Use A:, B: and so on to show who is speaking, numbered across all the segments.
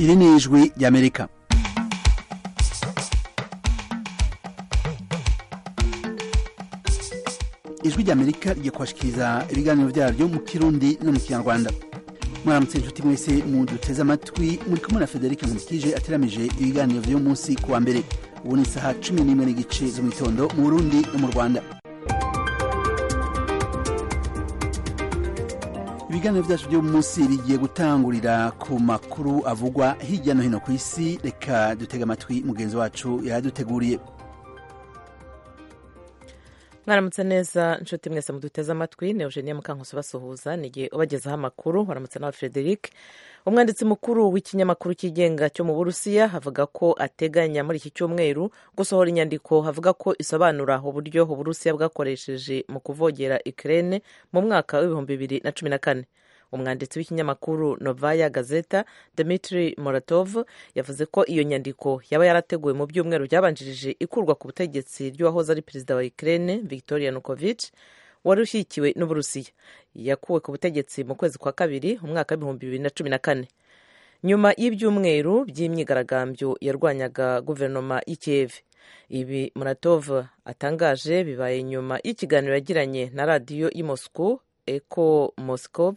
A: iri ni ijwi ry'amerika ijwi ry'amerika rigiye kubashikiriza ibiganiro byaryo mu kirundi no mu kinyarwanda mwaramutse inshuti mwese muduteze amatwi muri kumwe na federike nkurikije ateramije ibiganiro vy'uyu munsi kuwa mbere ubu ni isaha cumi n'imwe n'igice zo mu gitondo mu burundi no mu rwanda ibiganiro byacu by'uyu munsi bigiye gutangurira ku makuru avugwa hirya no hino ku isi reka dutega amatwi mugenzi wacu yaduteguriye
B: mwaramutse neza inshuti mwese muduteze amatwi ni eugenia mukankusi basuhuza ni igihe ubagezaho amakuru waramutse nawe frederic umwanditsi mukuru w'ikinyamakuru cyigenga cyo mu burusiya avuga ko ateganya muri iki cyumweru gusohora inyandiko avuga ko isobanura uburyo uburusiya bwakoresheje mu kuvogera ikirere mu mwaka w'ibihumbi bibiri na cumi na kane umwanditsi w'ikinyamakuru novaya gazeta dmitri moratov yavuze ko iyo nyandiko yaba yarateguwe mu byumweru byabanjirije ikurwa ku butegetsi ry'uwahoze ari perezida wa ukraine victoria nukovich wari ushyigikiwe n'uburusiya yakuwe ku butegetsi mu kwezi kwa kabiri umwaka w'ibihumbi bibiri na cumi na kane nyuma y'ibyumweru by'imyigaragambyo yarwanyaga guverinoma y'ikiyevi ibi muratov atangaje bibaye nyuma y'ikiganiro yagiranye na radiyo y'i moscow eko moscow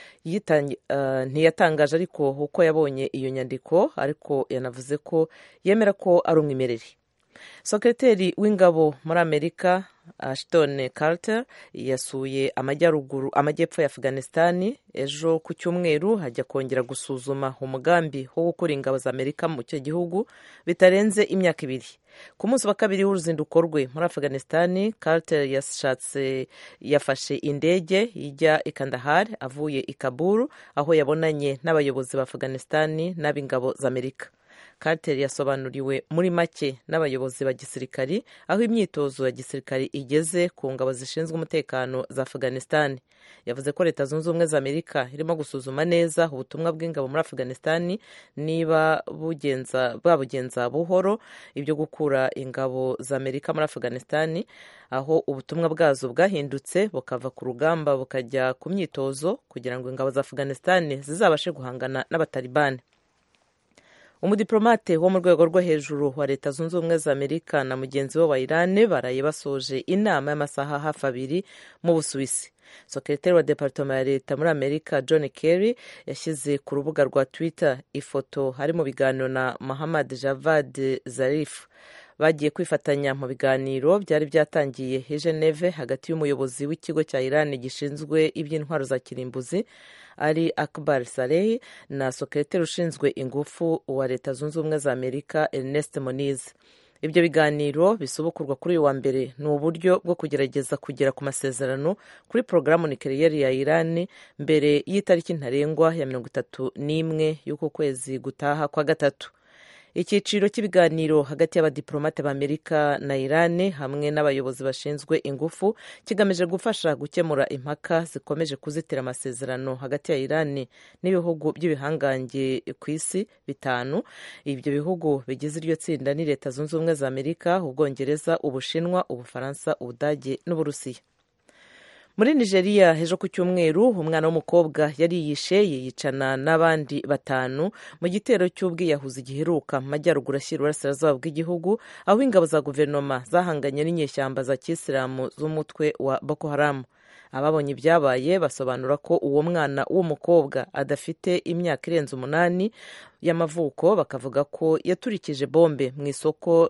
B: ntiyatangaje ariko uko yabonye iyo nyandiko ariko yanavuze ko yemera ko ari umwimerere sekreteri w'ingabo muri amerika ashton carter yasuye amajyaruguru amajyepfo ya afghanistan ejo ku cyumweru hajya kongera gusuzuma umugambi wo gukura ingabo za amerika mu cyo gihugu bitarenze imyaka ibiri ku munsi wa kabiri w'uruzinduko rwe muri afghanistan carter yashatse yafashe indege ijya i kandahar avuye i kaburu aho yabonanye n'abayobozi ba afghanistan n'ab'ingabo za amerika carter yasobanuriwe muri make n'abayobozi ba gisirikari aho imyitozo ya gisirikari igeze ku ngabo zishinzwe umutekano za afghanistan yavuze ko leta zunze ubumwe za amerika irimo gusuzuma neza ubutumwa bw'ingabo muri afghanistan niba bwabugenza buhoro ibyo gukura ingabo za amerika muri afghanistan aho ubutumwa bwazo bwahindutse bukava ku rugamba bukajya ku myitozo kugira ngo ingabo za afghanistan zizabashe guhangana n'abatalibani umudiplomate wo mu rwego rwo hejuru wa leta zunze ubumwe za amerika na mugenzi we wa irani baraye basoje inama y'amasaha hafi abiri mu busuwisi sekretari wa departoma ya leta muri amerika john kerry yashyize ku rubuga rwa twitter ifoto hari mu biganiro na muhammad javad zarif bagiye kwifatanya mu biganiro byari byatangiye i geneve hagati y'umuyobozi w'ikigo cya irani gishinzwe iby'intwaro za kirimbuzi ari akbar saleh na sekretari ushinzwe ingufu wa leta zunze ubumwe za amerika ernest moniz ibyo biganiro bisubukurwa kuri uyu wa mbere ni uburyo bwo kugerageza kugera ku masezerano kuri porogaramu nikereyeri ya irani mbere y'itariki ntarengwa ya mirongo itatu n'imwe y'uku kwezi gutaha kwa gatatu icyiciro cy'ibiganiro hagati y'abadiplomate b'amerika na irani hamwe n'abayobozi bashinzwe ingufu kigamije gufasha gukemura impaka zikomeje kuzitira amasezerano hagati ya irani n'ibihugu by'ibihangange ku isi bitanu ibyo bihugu bigize iryo tsinda ni leta zunze ubumwe za amerika ubwongereza ubushinwa ubufaransa ubudage n'uburusiya muri nigeria ejo ku cyumweru umwana w'umukobwa yariyishe yiyicana n'abandi batanu mu gitero cy'ubwiyahuzi giheruka mu majyaruguru ashyira uburasirazuba bw'igihugu aho ingabo za guverinoma zahanganye n'inyeshyamba za kisilamu z'umutwe wa boko haramu ababonye ibyabaye basobanura ko uwo mwana w'umukobwa adafite imyaka irenze umunani y'amavuko bakavuga ko yaturikije bombe mu isoko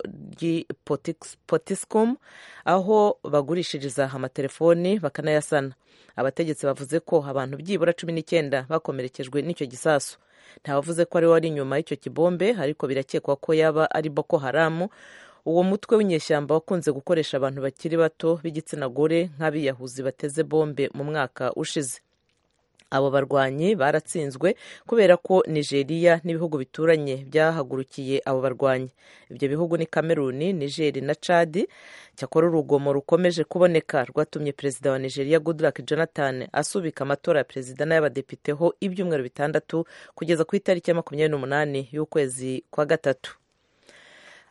B: ry'ipotiscom aho bagurishiriza amatelefoni bakanayasana abategetsi bavuze ko abantu byibura cumi n'icyenda bakomerekejwe n'icyo gisasu ntawavuze ko ari wari inyuma y'icyo kibombe ariko birakekwa ko yaba ari boko haramu uwo mutwe w'inyeshyamba wakunze gukoresha abantu bakiri bato b'igitsina gore nk'abiyahuzi bateze bombe mu mwaka ushize abo barwanyi baratsinzwe kubera ko nigeria n'ibihugu bituranye byahagurukiye abo barwanyi ibyo bihugu ni kameruni nigeri na cadi cyakora urugomo rukomeje kuboneka rwatumye perezida wa nigeria goodluck jonathan asubika amatora ya perezida n'ay'abadepiteho ibyumweru bitandatu kugeza ku itariki ya makumyabiri n'umunani y'ukwezi kwa gatatu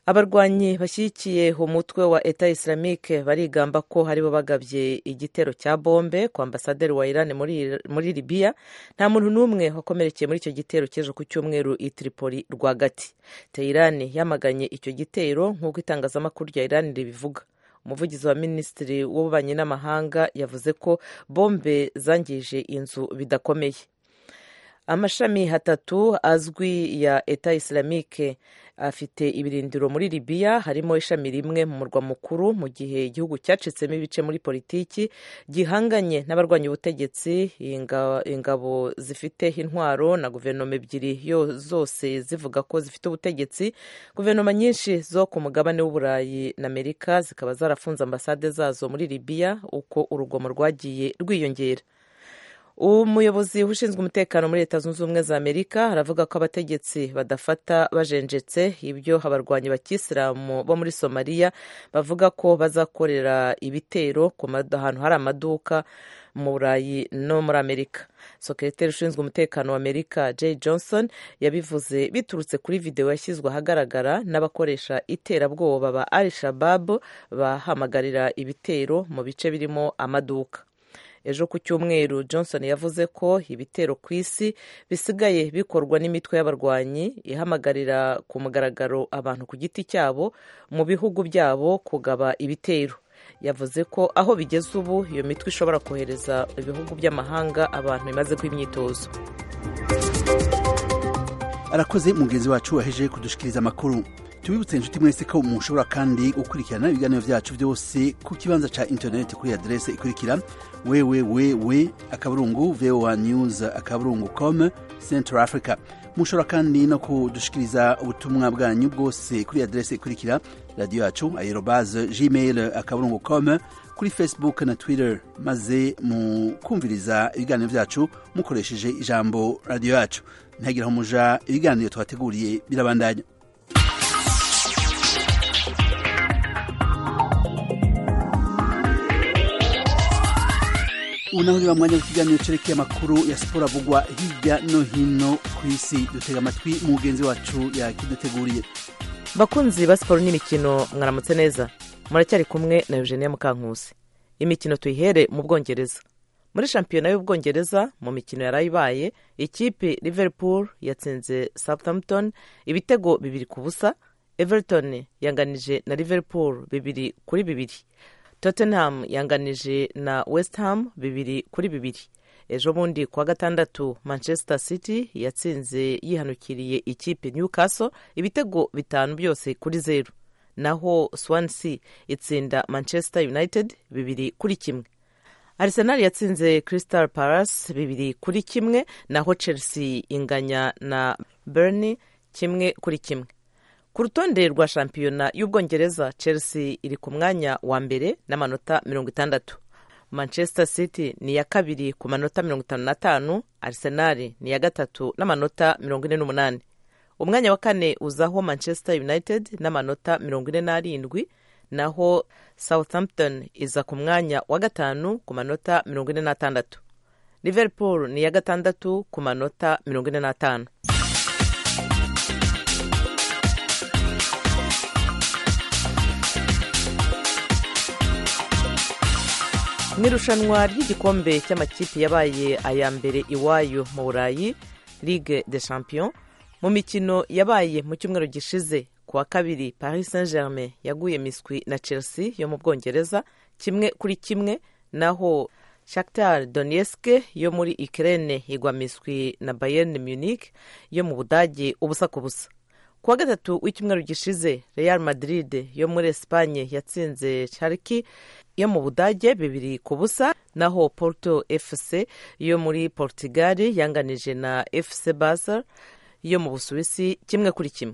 B: abarwanyi bashyigikiye umutwe wa eta islamique barigamba ko haribo bagabye igitero cya bombe ku ambasaderi wa iran muri, muri libiya nta muntu n'umwe wakomerekeye muri icyo gitero cy'ejo ku cyumweru i tripoli rwagati teherani yamaganye icyo gitero nk'uko itangazamakuru rya iran ribivuga umuvugizi wa minisitiri w'ububanyi n'amahanga yavuze ko bombe zangije inzu bidakomeye amashami hatatu azwi ya eta islamique afite ibirindiro muri libiya harimo ishami rimwe mu murwa mukuru mu gihe igihugu cyacitsemo ibice muri politiki gihanganye n'abarwanya ubutegetsi ingabo zifite intwaro na guverinoma ebyiri zose zivuga ko zifite ubutegetsi guverinoma nyinshi zo ku mugabane w'uburayi na amerika zikaba zarafunze ambasade zazo muri libiya uko urugomo rwagiye rwiyongera umuyobozi ushinzwe umutekano muri leta zunze ubumwe za amerika aravuga ko abategetsi badafata bajenjetse ibyo abarwanyi bakisilamu bo muri somaliya bavuga ko bazakorera ibitero ku ahantu hari amaduka mu burayi no muri amerika sekreteri ushinzwe umutekano wa amerika jay johnson yabivuze biturutse kuri videwo yashyizwe ahagaragara n'abakoresha iterabwoba ba al shabab bahamagarira ibitero mu bice birimo amaduka ejo ku cyumweru johnson yavuze ko ibitero ku isi bisigaye bikorwa n'imitwe y'abarwanyi ihamagarira ku mugaragaro abantu ku giti cyabo mu bihugu byabo kugaba ibitero yavuze ko aho bigeze ubu iyo mitwe ishobora kohereza ibihugu by'amahanga abantu bimaze imyitozo
A: arakoze mugenzi wacu waheje kudushikiriza amakuru tubibutse inshuti mwese ko mushobora kandi gukurikirana ibiganiro byacu byose ku kibanza cya interineti kuri aderese ikurikira www akaburungu voa news akaburungu com central africa mushobora kandi no kudushikiriza ubutumwa bwanyu bwose kuri aderese ikurikira radiyo yacu aerobaze gmail akaburungu com kuri facebook na twitter maze mukumviriza ibiganiro byacu mukoresheje ijambo radiyo yacu ntihagire aho muja ibiganiro twateguriye birabandanya ubu naho niba mwanya w'ikiganiro cerekeye amakuru ya siporo avugwa hirya no hino ku isi dutega amatwi mugenzi wacu yakiduteguriye
B: bakunzi ba siporo n'imikino mwaramutse neza muracyari kumwe na eugenia mukankusi imikino tuyihere mu bwongereza muri shampiyona y'ubwongereza mu mikino yari ibaye ikipe liverpool yatsinze southampton ibitego bibiri ku busa everton yanganije na liverpool bibiri kuri bibiri tottenham yanganije na west ham bibiri kuri bibiri ejo bundi kuwa gatandatu manchester city yatsinze yihanukiriye ikipe newcastle ibitego bitanu byose kuri zeru naho swansea itsinda manchester united bibiri kuri kimwe arsenal yatsinze crystal palace bibiri kuri kimwe naho chelsea inganya na burnley kimwe kuri kimwe ku rutonde rwa shampiyona y'ubwongereza chelsea iri ku mwanya wa mbere n'amanota mirongo itandatu manchester city ni iya kabiri ku manota mirongo itanu n'atanu arsenal ni iya gatatu n'amanota mirongo ine n'umunani umwanya wa kane uzaho manchester united n'amanota mirongo ine n'arindwi naho southampton iza ku mwanya wa gatanu ku manota mirongo ine n'atandatu liverpool ni iya gatandatu ku manota mirongo ine n'atanu mu irushanwa ry'igikombe cy'amakipe yabaye aya mbere iwayo mu burayi ligue de champion mu mikino yabaye mu cyumweru gishize ku wa kabiri paris saint germain yaguye miswi na chelsea yo mu bwongereza kimwe kuri kimwe naho shakhtar donetsk yo muri ukraine igwa miswi na bayern munich yo mu budage ubusa ku busa ku wa gatatu w'icyumweru gishize real madrid yo muri esipanye yatsinze chariki yo mu budage bibiri ku busa naho porto fc yo muri portugal yanganije na fc basel yo mu busuwisi kimwe kuri kimwe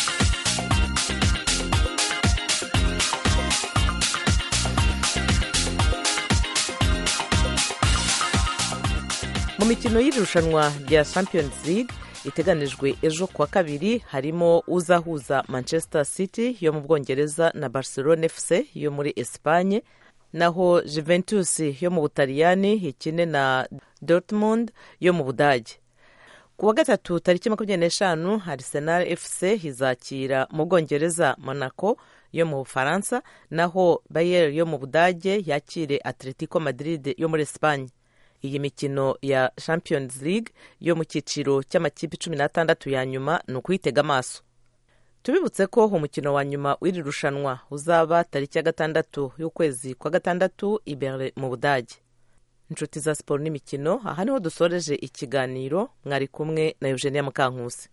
B: mu mikino y'irushanwa rya champions league iteganijwe ejo kuwa kabiri harimo uzahuza manchester city yo mu bwongereza na barcelona fc yo muri esipanye naho juventus yo mu butaliyani ikine na dortmund yo mu budage ku wa gatatu tariki makumyabiri n'eshanu arsenal fc izakira mu bwongereza monaco yo mu bufaransa naho bayer yo mu budage yakire atletico madrid yo muri esipanye iyi mikino ya champions league yo mu cyiciro cy'amakipe cumi n'atandatu ya nyuma ni ukuyitega amaso tubibutse ko umukino wa nyuma w'iri rushanwa uzaba tariki ya gatandatu y'ukwezi kwa gatandatu ibere mu budage inshuti za siporo n'imikino aha niho dusoreje ikiganiro mwari kumwe na eugenia mukankusi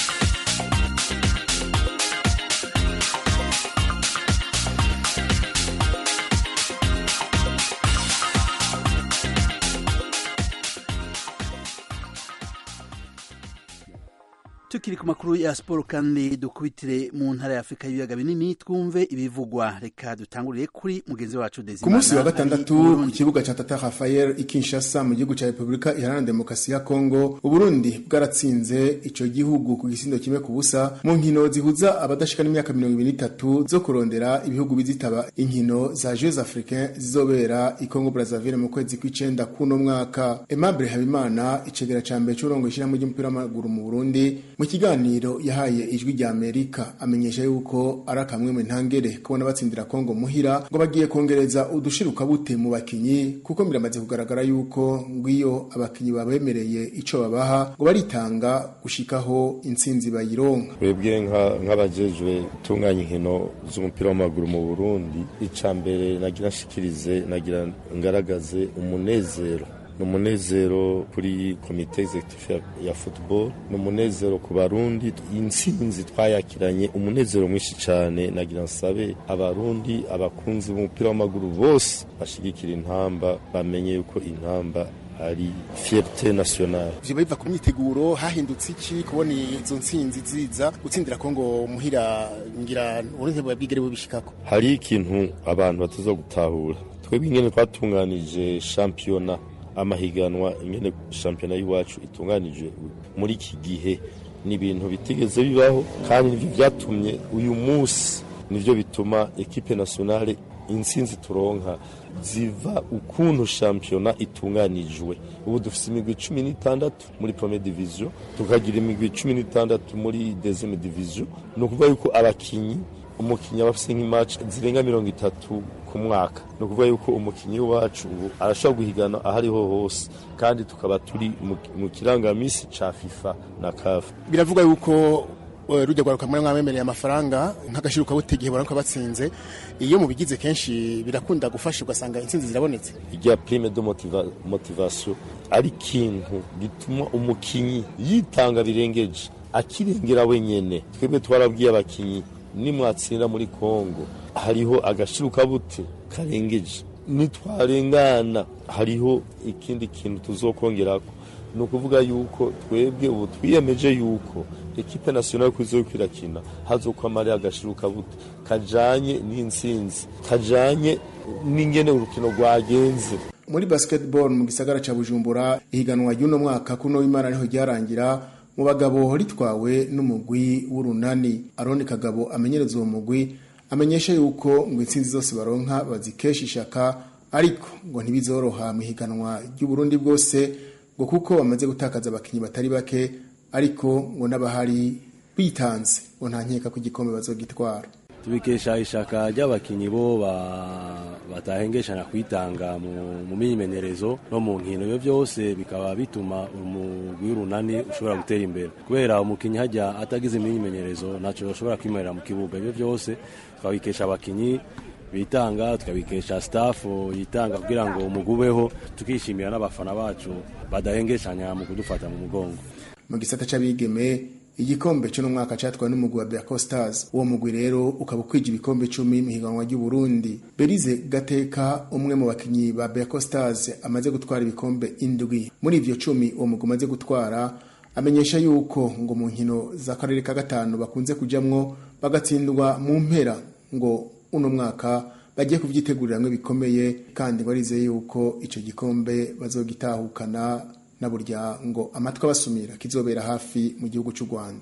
A: tukiri ku makuru ya siporo kandi dukubitire mu ntara ya afurika y'ibiyaga binini twumve ibivugwa reka dutangurire kuri mugenzi wacu
C: ku munsi wa gatandatu ku kibuga cya tata rafael i kinshasa mu gihugu cya repubulika iharanira demokarasi ya kongo uburundi bwaratsinze icyo gihugu ku gisindo kimwe ku busa mu nkino zihuza abadashika n'imyaka mirongo ibiri n'itatu zo kurondera ibihugu bizitaba inkino za jeux africain zizobera i kongo brazzaville mu kwezi kw'icenda k'uno mwaka aimable habimana icegera ca mbere c'urongo ishyirahamwe ry'umupira w'amaguru mu burundi mu kiganiro yahaye ijwi rya amerika amenyesha yuko ari akamwe mu ntangere kubona batsindira kongo muhira ngo bagiye kongereza udushiruka bute mu bakinyi kuko biramaze kugaragara yuko ngwiyo abakinyi babemereye ico babaha ngo baritanga gushikaho intsinzi bayironka
D: twebwe nk'abajejwe gutunganya inkino z'umupira w'amaguru mu burundi ica mbere nagira nshikirize nagira ngaragaze umunezero ni umunezero kuri komite executive ya football ni umunezero ku barundi intsinzi twayakiranye umunezero mwinshi cyane nagira nsabe abarundi abakunzi b'umupira w'amaguru bose bashigikira intamba bamenye yuko intamba ari fierté nationale
E: vyo biva ku myiteguro hahindutse iki kubona izo ntsinzi ziza gutsindira kongo muhira ngira uburinzi bwabwigere bubishikako
D: hari ikintu abantu bataza gutahura twebwe ingene twatunganije shampiyona amahiganwa ingene shampiyona y'iwacu itunganije muri iki gihe ni ibintu bitigeze bibaho kandi nivyo vyatumye uyu munsi nivyo bituma ekipe nationale intsinzi turonka ziva ukuntu shampiyona itunganijwe ubu dufise imigwi cumi n'itandatu muri premier division tukagira imigwi cumi n'itandatu muri deuxième division ni ukuvuga yuko abakinyi umukinnyi aba afise nk'imatch zirenga mirongo itatu ku mwaka ni ukuvuga yuko umukinnyi wacu ubu arashobora guhigana aho ariho hose kandi tukaba turi mu kirangamisi ca fifa na kafu
E: biravuga yuko rujya rwaruka muri mwabemereye amafaranga nk'agashiruka butegihe baranka batsinze iyo mubigize kenshi birakunda gufasha ugasanga intsinzi zirabonetse
D: irya prime de motiva, motivation ari ikintu gituma umukinyi yitanga birengeje akirengera wenyene twebwe twarabwiye abakinyi nimwatsinda muri kongo hariho agashiruka bute karengeje nitwarengana hariho ikindi kintu tuzokongerako ni ukuvuga yuko twebwe ubu twiyemeje yuko ekipe nationale kuzo kwirakina hazokwamara agashiruka bute kajanye n'intsinzi kajanye n'ingene urukino rwagenze
C: muri basketball mu gisagara ca Bujumbura ihiganwa ry'uno mwaka kuno w'Imana niho ryarangira mu bagabo ritwawe n'umugwi w'urunani Aroni Kagabo amenyereza uwo mugwi amenyesha yuko ngo intsinzi zose baronka bazikesha ishaka ariko ngo ntibizoroha mu higanwa ry'Uburundi bwose ngo kuko bamaze gutakaza abakinyi batari bake ariko ngo n'abahari bitanze ngo nta nkeka ko igikombe bazogitwara
F: tubikesha ishaka ry'abakinyi bo batahengeshana kwitanga mu myimenyerezo no mu nkino ibyo byose bikaba bituma umugwi w'urunani ushobora gutera imbere kubera umukinyi hajya atagize imyimenyerezo ntacyo bashobora kwimarira mu kibuga ibyo byose tukabikesha abakinyi bitanga tukabikesha staff yitanga kugira ngo umugubeho tukishimira n'abafana bacu badahengeshanya mu kudufata mu mugongo
C: mu gisata c'abigeme igikombe cyo mwaka cyatwawe n'umugwi wa Berco Stars uwo mugwi rero ukaba ukwije ibikombe 10 mu higanwa ry'u Burundi Berize Gateka umwe mu bakinyi ba Berco Stars amaze gutwara ibikombe indwi muri ivyo 10 uwo mugwi amaze gutwara amenyesha yuko ngo mu nkino za karere ka gatanu bakunze kujamwo bagatsindwa mu mpera ngo uno mwaka bagiye kuvyiteguriramwe bikomeye kandi barizeye yuko ico gikombe bazogitahukana na burya ngo amatwi abasumira kizobera hafi mu gihugu cy'u Rwanda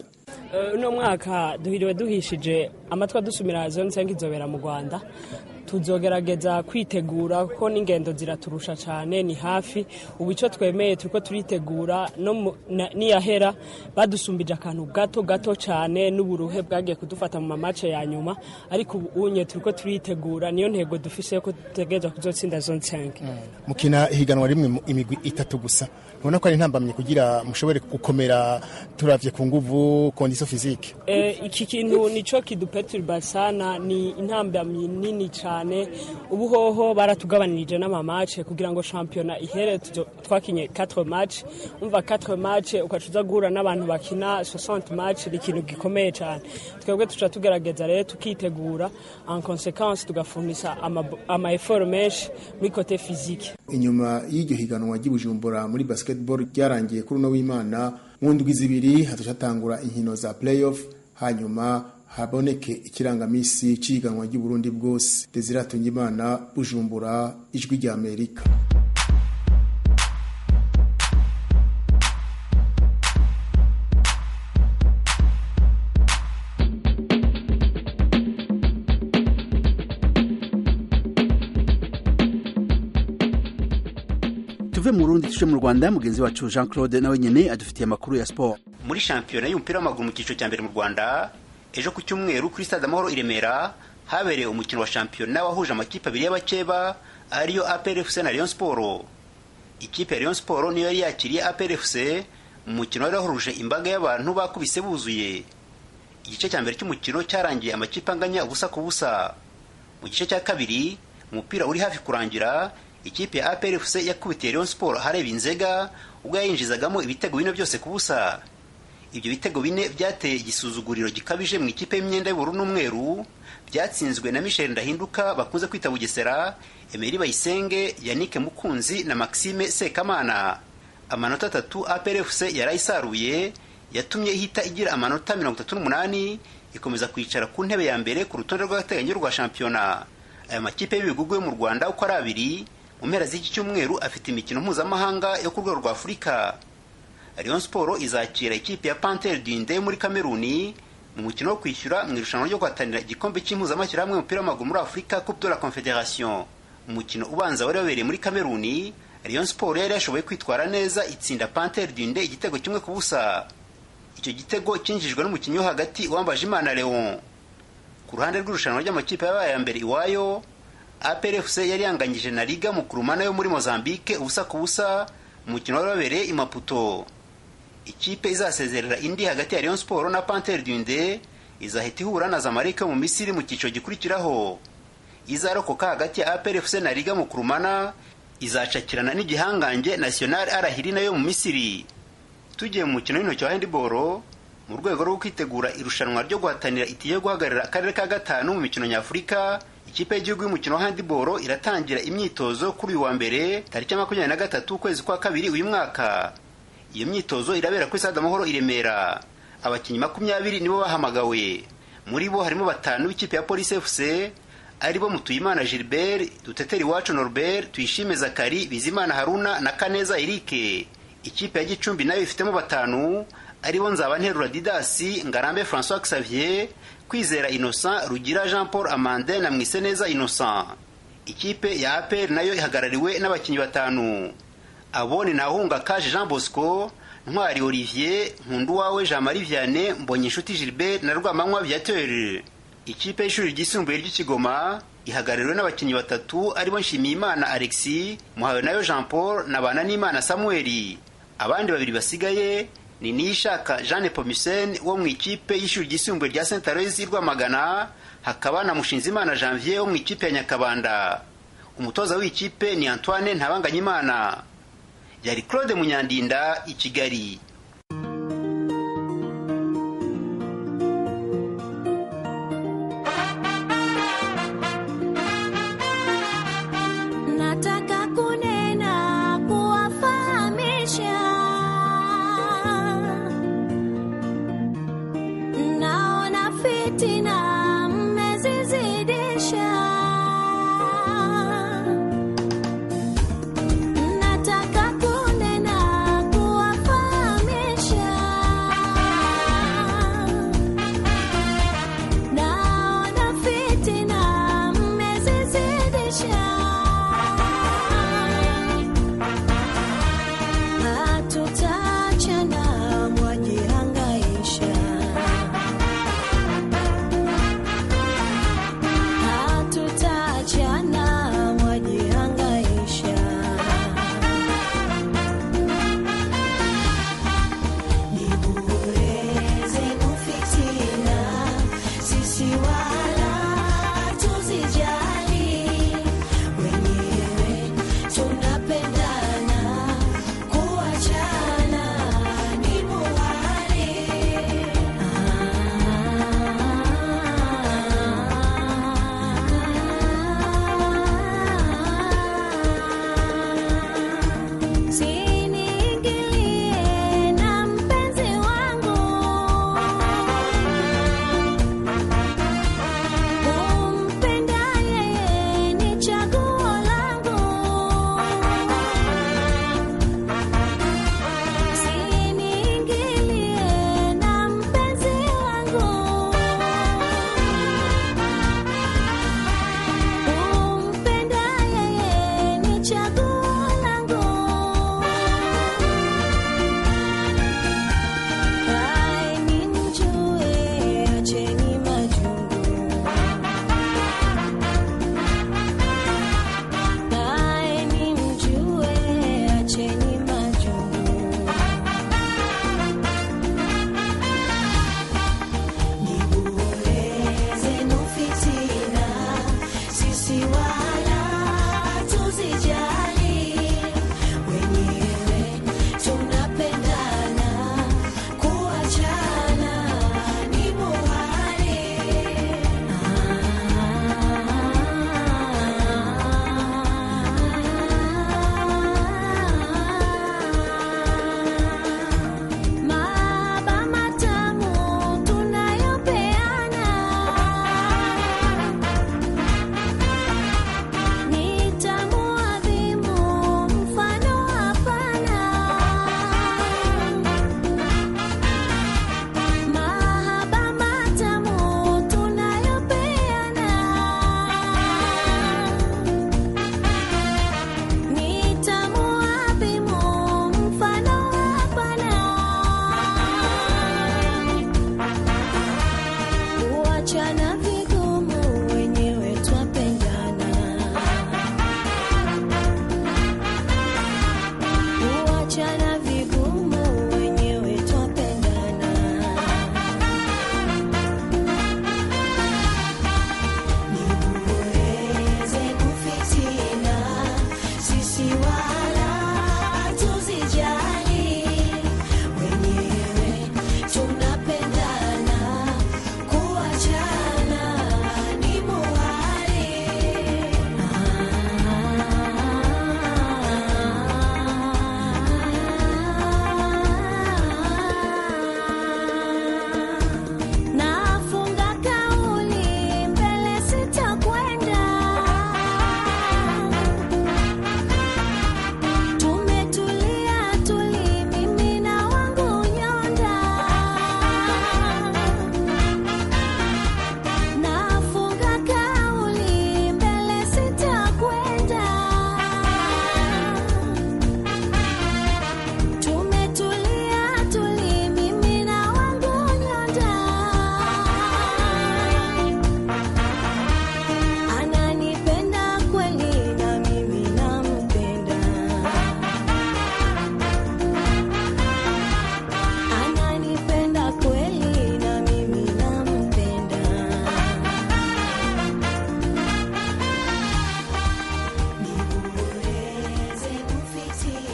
G: uno mwaka duhiriwe duhishije amatwi adusumira zone nsenga inzobera mu rwanda tuzogerageza kwitegura kuko n'ingendo ziraturusha cyane ni hafi ubu icyo twemeye turiko turitegura niyahera badusumbije akantu gato gato cyane n'uburuhe bwagiye kudufata mu mamace ya nyuma ariko ubu unye turiko turitegura niyo ntego dufise ko dutegereza kuzotsinda zone nsenga
E: mukina ihiganwa rimwe imigwi itatu gusa ubona ko ari intambamye kugira mushobore gukomera turavye ku nguvu kondiso fizike
G: iki kintu nico kiduperturba sana ni intambamyi nini cyane ubu hoho baratugabanirije n'amamace kugira ngo shampiyona ihere twakinye 4 match umva 4 match ukaca uza guhura n'abantu bakina 60 match ni ikintu gikomeye cyane twebwe tuca tugerageza rero tukitegura en consequence tugafundisa ama effort menshi muri kote physique
C: inyuma y'iryo higanwa ry'ibujumbura muri basketball ryarangiye kuri uno w'imana mu ndwi zibiri hatacatangura inkino za playoff hanyuma haboneke ikirangamisi c'ihiganwa ry'uburundi bwose desire imana bujumbura ijwi rya amerika
A: tuve mu Burundi tuje mu Rwanda mugenzi wacu Jean Claude nawe nyene adufitiye amakuru ya sport
H: muri shampiyona y'umupira w'amaguru mu cyiciro cya mbere mu Rwanda ejo ku cyumweru kuri stade amahoro i Remera habereye umukino wa shampiyona wahuje amakipe abiri y'abakeba ariyo APR FC na Rayon Sport ikipe ya Rayon Sport niyo yari yakiriye APR FC mu mukino wari wahuruje imbaga y'abantu bakubise buzuye igice cya mbere cy'umukino cyarangiye amakipe anganya ubusa ku busa mu gice cya kabiri umupira uri hafi kurangira ikipe ya APR FC yakubitiye Rayon Sport hareba inzega ubwo yayinjizagamo ibitego bine byose ku busa ibyo bitego bine byateye igisuzuguriro gikabije mu ikipe y'imyenda y'ubururu n'umweru byatsinzwe na Michel Ndahinduka bakunze kwita Bugesera Emery Bayisenge Yannick Mukunzi na Maxime Sekamana amanota atatu APR FC yarayisaruye yatumye ihita igira amanota mirongo itatu n'umunani ikomeza kwicara ku ntebe ya mbere ku rutonde rw'agateganyo rwa shampiyona aya makipe y'ibigugu yo mu Rwanda uko ari abiri mu mpera z'iki cyumweru afite imikino mpuzamahanga yo ku rwego rwa Afurika Rayon Sport izakira ikipe ya Panthère du Ndé muri Kameruni mu mukino wo kwishyura mu irushanwa ryo guhatanira igikombe cy'impuzamashyirahamwe y'umupira w'amaguru muri Afurika Coupe de la Confédération umukino ubanza wari wabereye muri Kameruni Rayon Sport yari yashoboye kwitwara neza itsinda Panthère du Ndé igitego kimwe ku busa icyo gitego cyinjijwe n'umukinnyi wo hagati wambaje Imana Leon ku ruhande rw'irushanwa ry'amakipe yabaye ya mbere iwayo APR FC yari yanganyije na Liga Mukurumana yo muri Mozambique ubusa ku busa umukino wari wabereye i Maputo ikipe izasezerera indi hagati ya Rayon Sport na Panthère du Ndé izahita ihura na Zamalek yo mu Misiri mu cyiciro gikurikiraho izarokoka hagati ya APR FC na Liga Mukurumana izacakirana n'igihangange National Al Ahly nayo mu Misiri tugiye mu mukino w'intoki wa handball mu rwego rwo kwitegura irushanwa ryo guhatanira itike yo guhagararira akarere ka gatanu mu mikino nyafurika ikipe y'igihugu y'umukino wa handball iratangira imyitozo kuri uyu wa mbere tariki ya makumyabiri na gatatu ukwezi kwa kabiri uyu mwaka iyo myitozo irabera kuri stade amahoro i remera abakinnyi makumyabiri nibo bahamagawe muri bo harimo batanu b'ikipe ya polisi fc aribo mutuyimana gilbert duteteri iwacu norbert tuyishime zakari bizimana haruna na kaneza erike ikipe ya gicumbi nayo ifitemo batanu aribo nzabanterura didasi ngarambe françois xavier kwizera innocent rugira jean paul amandin na mwiseneza innocent ikipe ya apr nayo ihagarariwe n'abakinnyi batanu abo ni nahunga kaje jean bosco ntwari olivier nkunduwawe jean marie vianney mbonyenshuti gilbert na rwamanywa viateur ikipe y'ishuri ryisumbuye ry'ikigoma ihagarariwe n'abakinnyi batatu aribo nshimiyimana alexis muhawe nayo jean paul na bananimana samuel abandi babiri basigaye ni niyishaka jeanne pomisen wo mu ikipe y'ishuri ryisumbuye rya saint aloys rwamagana hakaba na mushinzimana janvier wo mu ikipe ya nyakabanda umutoza w'ikipe ni antoine ntabanganyimana yari claude munyandinda i kigali
I: Nataka kunena kuwafahamisha, naona fitina mmezizidisha. Nataka kunena kuwafahamisha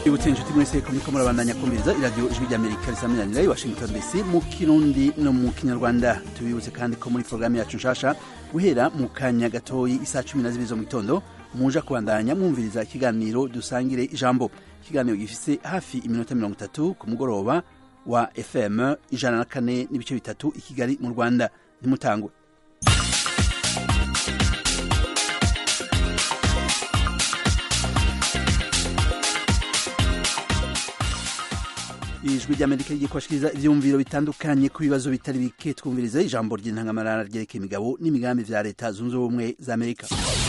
A: ibutse inshuti mwese ko muriko murabandanya kumviriza iradiyo ijwi ry'amerika risaminanira i washington dc mu kirundi no mu kinyarwanda tubibutse kandi ko muri porogaramu yacu nshasha guhera mu kanya gatoyi isaa cumi na zibiri zo mu gitondo muja kubandanya mwumviriza ikiganiro dusangire ijambo ikiganiro gifise hafi iminota mirongo itatu ku mugoroba wa fm ijana na kane n'ibice bitatu i kigali mu rwanda ntimutangwe ijwi ry'amerika rigiye kubashikiriza ivyumviro bitandukanye ku bibazo bitari bike twumvirize ijambo ry'intangamarara ryerekeye imigabo n'imigambi vya leta zunze ubumwe za amerika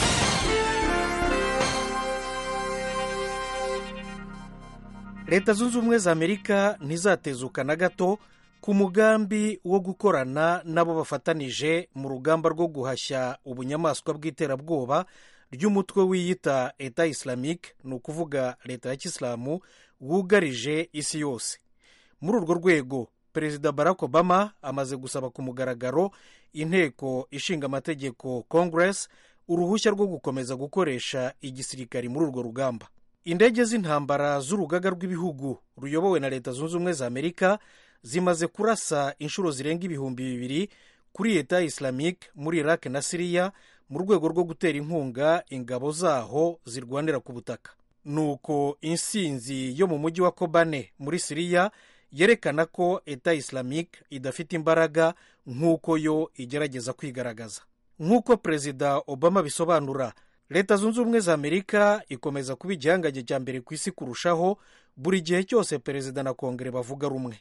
J: leta zunze ubumwe za amerika ntizatezuka na gato ku mugambi wo gukorana n'abo bafatanije mu rugamba rwo guhashya ubunyamaswa bw'iterabwoba ry'umutwe wiyita eta islamique ni ukuvuga leta ya kisilamu wugarije isi yose muri urwo rwego perezida barack obama amaze gusaba ku mugaragaro inteko ishinga amategeko congress uruhushya rwo gukomeza gukoresha igisirikari muri urwo rugamba indege z'intambara z'urugaga rw'ibihugu ruyobowe na leta zunze ubumwe za amerika zimaze kurasa inshuro zirenga ibihumbi bibiri kuri leta islamique muri iraq na siriya mu rwego rwo gutera inkunga ingabo zaho zirwanira ku butaka nuko insinzi yo mu mujyi wa kobane muri siriya yerekana ko eta islamique idafite imbaraga nk'uko yo igerageza kwigaragaza nk'uko perezida obama bisobanura leta zunze ubumwe za amerika ikomeza kuba igihangange cya mbere ku isi kurushaho buri gihe cyose perezida na kongere bavuga rumwe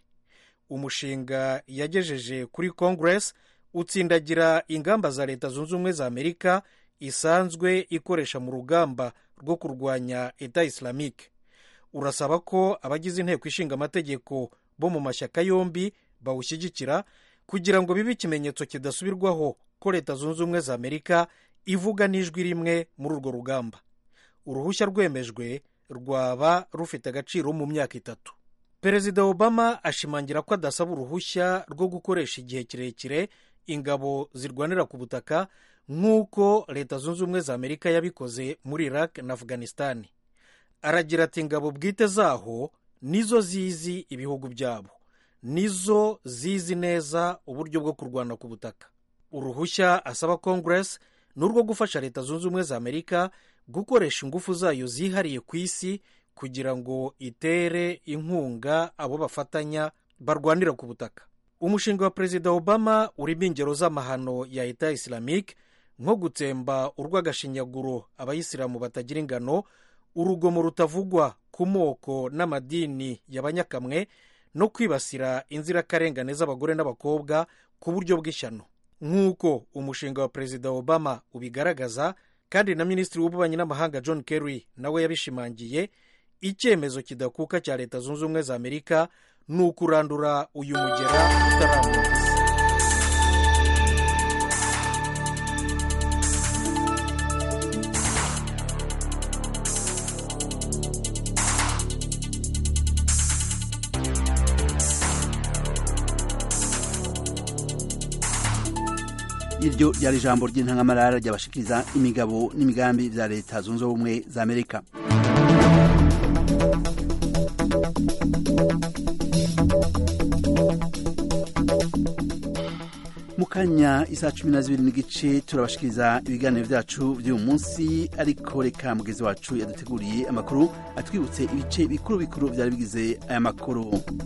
J: umushinga yagejeje kuri congress utsindagira ingamba za leta zunze ubumwe za amerika isanzwe ikoresha mu rugamba rwo kurwanya eta islamique urasaba ko abagize inteko ishinga amategeko bo mu mashyaka yombi bawushyigikira kugira ngo bibe ikimenyetso kidasubirwaho ko leta zunze ubumwe za amerika ivuga n'ijwi rimwe muri urwo rugamba uruhushya rwemejwe rwaba rufite agaciro mu myaka itatu perezida obama ashimangira ko adasaba uruhushya rwo gukoresha igihe kirekire ingabo zirwanira ku butaka nk'uko leta zunze ubumwe za amerika yabikoze muri iraq na afghanistan aragira ati ingabo bwite zaho nizo zizi ibihugu byabo nizo zizi neza uburyo bwo kurwana ku butaka uruhushya asaba congress ni urwo gufasha leta zunze ubumwe za amerika gukoresha ingufu zayo zihariye ku isi kugira ngo itere inkunga abo bafatanya barwanira ku butaka umushinga wa perezida obama urimo ingero z'amahano ya eta islamique nko gutsemba urw'agashinyaguro abayisilamu batagira ingano urugomo rutavugwa ku moko n'amadini y'abanyakamwe no kwibasira inzirakarengane z'abagore n'abakobwa ku buryo bw'ishyano nk'uko umushinga wa perezida obama ubigaragaza kandi na minisitiri w'ububanyi n'amahanga john kerry nawe yabishimangiye icyemezo kidakuka cya leta zunze ubumwe za amerika ni ukurandura uyu mugera utarambuka
A: iryo ryari ijambo ry'intangamarara ryabashikiriza imigabo n'imigambi bya leta zunze ubumwe za amerika mu kanya isaa cumi na zibiri n'igice turabashikiriza ibiganiro byacu by'uyu munsi ariko reka mugezi wacu yaduteguriye amakuru atwibutse ibice bikuru bikuru byari bigize aya makuru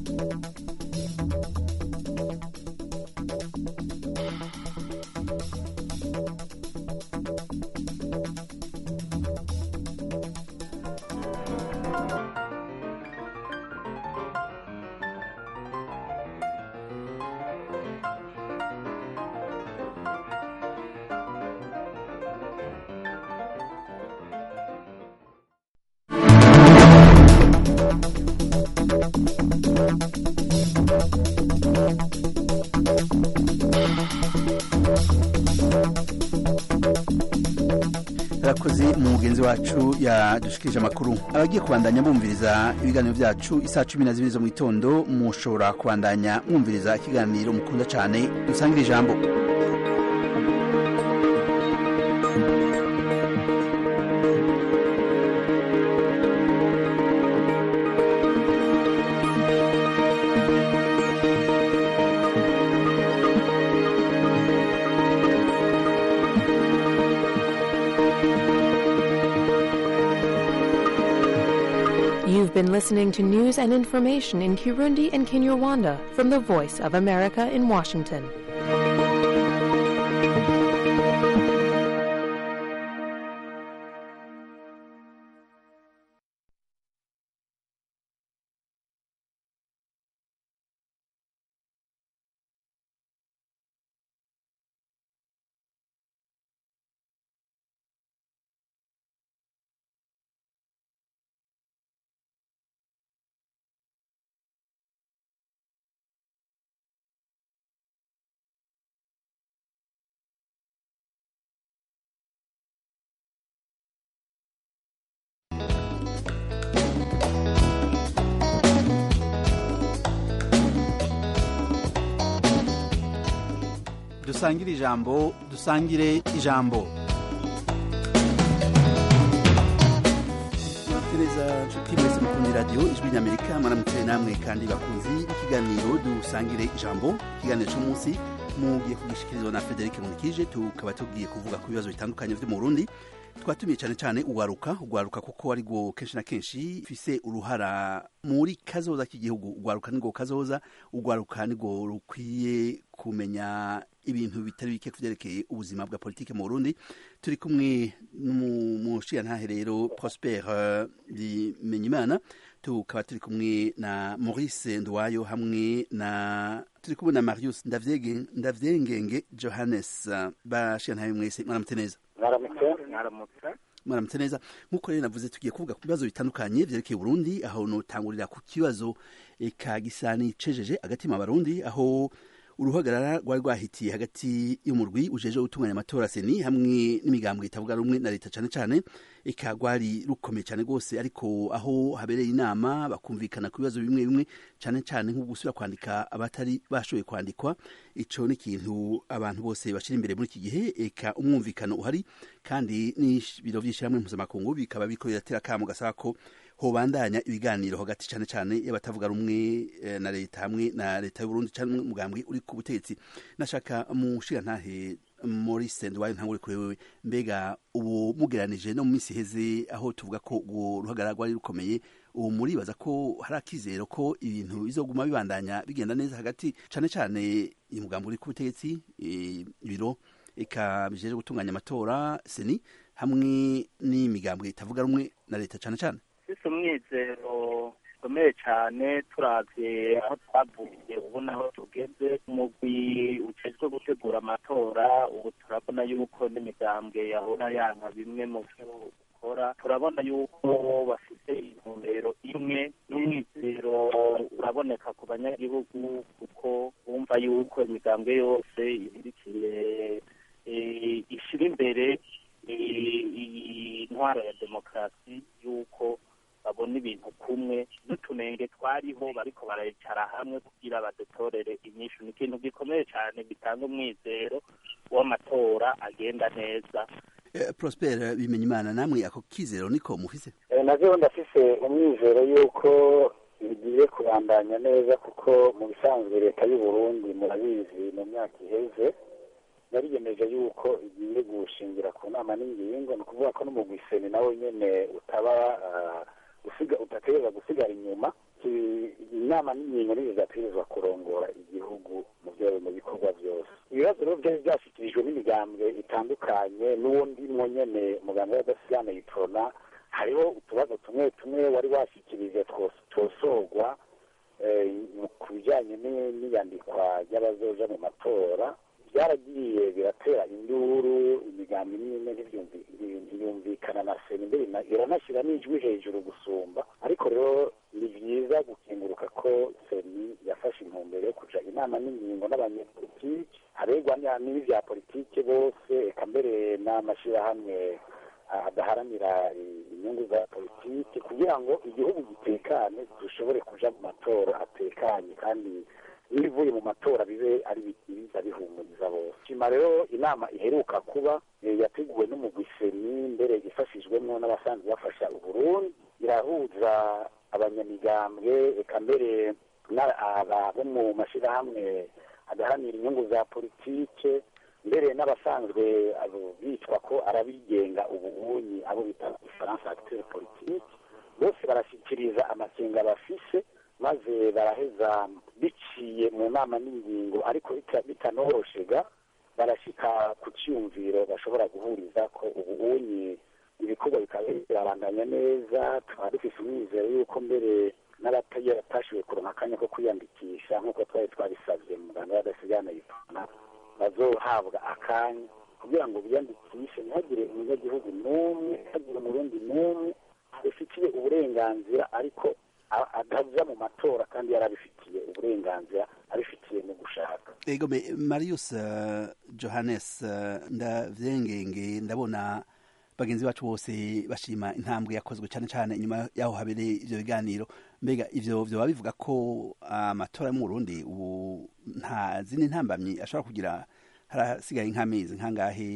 A: abakozi mu mugenzi wacu yadushikirije amakuru abagiye kubandanya bumviriza ibiganiro byacu isaa cumi na zibiri zo mu gitondo mushobora kubandanya mwumviriza ikiganiro mukunda cyane dusangire ijambo
K: been listening to news and information in Kirundi and Kinyarwanda from the Voice of America in Washington.
A: dusangire ijambo dusangire ijambo tereza nshuti mwese mukundi radiyo ijwi ry'amerika mwaramutse namwe kandi bakunzi b'ikiganiro dusangire ijambo ikiganiro cy'umunsi mugiye kugishikirizwa na frederic munikije tukaba tugiye kuvuga ku bibazo bitandukanye byo mu burundi twatumiye cyane cyane ugwaruka ugwaruka kuko ari rwo kenshi na kenshi fise uruhara muri kazoza k'igihugu ugwaruka ni rwo kazoza ugwaruka ni rwo rukwiye kumenya ibintu bitari bike kuvyerekeye ubuzima bwa politike mu Burundi turi kumwe n'umushiyantahe rero Prosper Bimenyimana tukaba turi kumwe na Maurice Ndwayo hamwe na turi kumwe na Marius Ndavyengenge Johannes bashiyantahe mwese mwaramutse neza
L: mwaramutse mwaramutse
A: mwaramutse neza nk'uko rero navuze tugiye kuvuga ku bibazo bitandukanye vyerekeye Burundi aho notangurira ku kibazo eka gisa n'icejeje agatima abarundi aho uruhagarara rwari rwahitiye hagati y'umurwi ujeje gutunganya amatora seni hamwe n'imigambwe itavuga rumwe na leta cane cane eka rwari rukomeye cyane rwose ariko aho habereye inama bakumvikana ku bibazo bimwe bimwe cane cane nko gusubira kwandika abatari bashoboye kwandikwa ico ni ikintu abantu bose bashira imbere muri iki gihe eka umwumvikano uhari kandi n'ibiro vy'ishirahamwe mpuzamakungu bikaba biriko biratera akamo gasaba ko hobandanya ibiganiro hagati cyane cyane y'abatavuga rumwe na leta hamwe na leta y'Uburundi cyane umugambwe uri ku butegetsi nashaka mushira ntahe Maurice Ndwaye ntangure kuri wewe mbega ubu mugeranije no mu minsi heze aho tuvuga ko uwo ruhagarara rwari rukomeye ubu muribaza ko hari akizero ko ibintu bizoguma bibandanya bigenda neza hagati cyane cyane umugambwe uri ku butegetsi ibiro eka bijeje gutunganya amatora seni hamwe n'imigambwe itavuga rumwe na leta cyane cyane
L: ufise umwizero ukomeye cyane turavye aho twavuye ubu naho tugeze umugwi ujejwe gutegura amatora ubu turabona yuko n'imigambwe yahora yanka bimwe mu vyo ukora turabona yuko bafite intumbero imwe n'umwizero uraboneka ku banyagihugu kuko bumva yuko imigambwe yose ibirikiye ishira imbere intwaro ya demokarasi yuko babona ibintu kumwe n'utunenge twariho bariko barayicara hamwe kugira badutorere inyishu ni ikintu gikomeye cyane gitanga umwizero w'amatora agenda neza
A: Prosper bimenya imana namwe ako kizero niko mufise
L: navyo ndafise umwizero yuko bigiye kubandanya neza kuko mu bisanzwe leta y'u Burundi murabizi mu myaka iheze yariyemeje yuko igiye gushingira ku nama n'ingingo ni ukuvuga ko n'umugwiseni nawe nyene utaba usiga udategereza gusigara inyuma inama n'ingingo nizo zidategerezwa kurongora igihugu mu byo mu bikorwa byose ibibazo rero byari byashyikirijwe n'imigambwe itandukanye n'uwo ndimwo nyene muganga w'adasigana yitorona hariho utubazo tumwe tumwe wari washyikirije twosorwa ku bijyanye n'iyandikwa ry'abazoja mu matora byaragiye biratera induru imigambi n'imwe ntiyumvikana na sena imbere iranashyira n'ijwi hejuru gusumba ariko rero ni byiza gukenguruka ko seni yafashe intumbero yo kuja inama n'ingingo n'abanyepolitiki haregwa n'ibya politiki bose eka mbere n'amashyirahamwe adaharanira inyungu za politiki kugira ngo igihugu gitekane dushobore kuja mu matora atekanye kandi n'ibivuye mu matora bibe ari biza bihumuriza bose shima rero inama iheruka kuba yateguwe n'umugwiseni mbere ifashijwemo n'abasanzwe bafasha uburundi irahuza abanyamigambwe eka mbere bo mu mashyirahamwe adahanira inyungu za politike mbere n'abasanzwe bitwa ko arabigenga ubunyi abo bita ifaransa acteur politique bose barashyikiriza amakenga bafise maze baraheza biciye mu nama n'ingingo ariko bita- bitanoroshega barashika ku cyumviro bashobora guhuriza ko ubu unye ibikorwa bikaba birabandanya neza tukaba dufise umwizero yuko mbere n'abataye batashoboye kuronka akanya ko kwiyandikisha nk'uko twari twabisabye mu muganga w'adasigana yitana bazohabwa akanya kugira ngo biyandikishe ntihagire umunyagihugu n'umwe ntihagire umurundi n'umwe abifitiye uburenganzira ariko a- ataja mu matora kandi yarabifitiye uburenganzira abifitiye mu gushaka
A: ego me marius uh, johannes uh, ndavyengenge ndabona bagenzi bacu bose bashima intambwe yakozwe cyane cyane inyuma yaho habereye ivyo biganiro mbega ivyo vyoba bivuga ko amatora yo mu burundi ubu nta zindi ntambamyi ashobora kugira harasigaye nk'amezi nk'angahe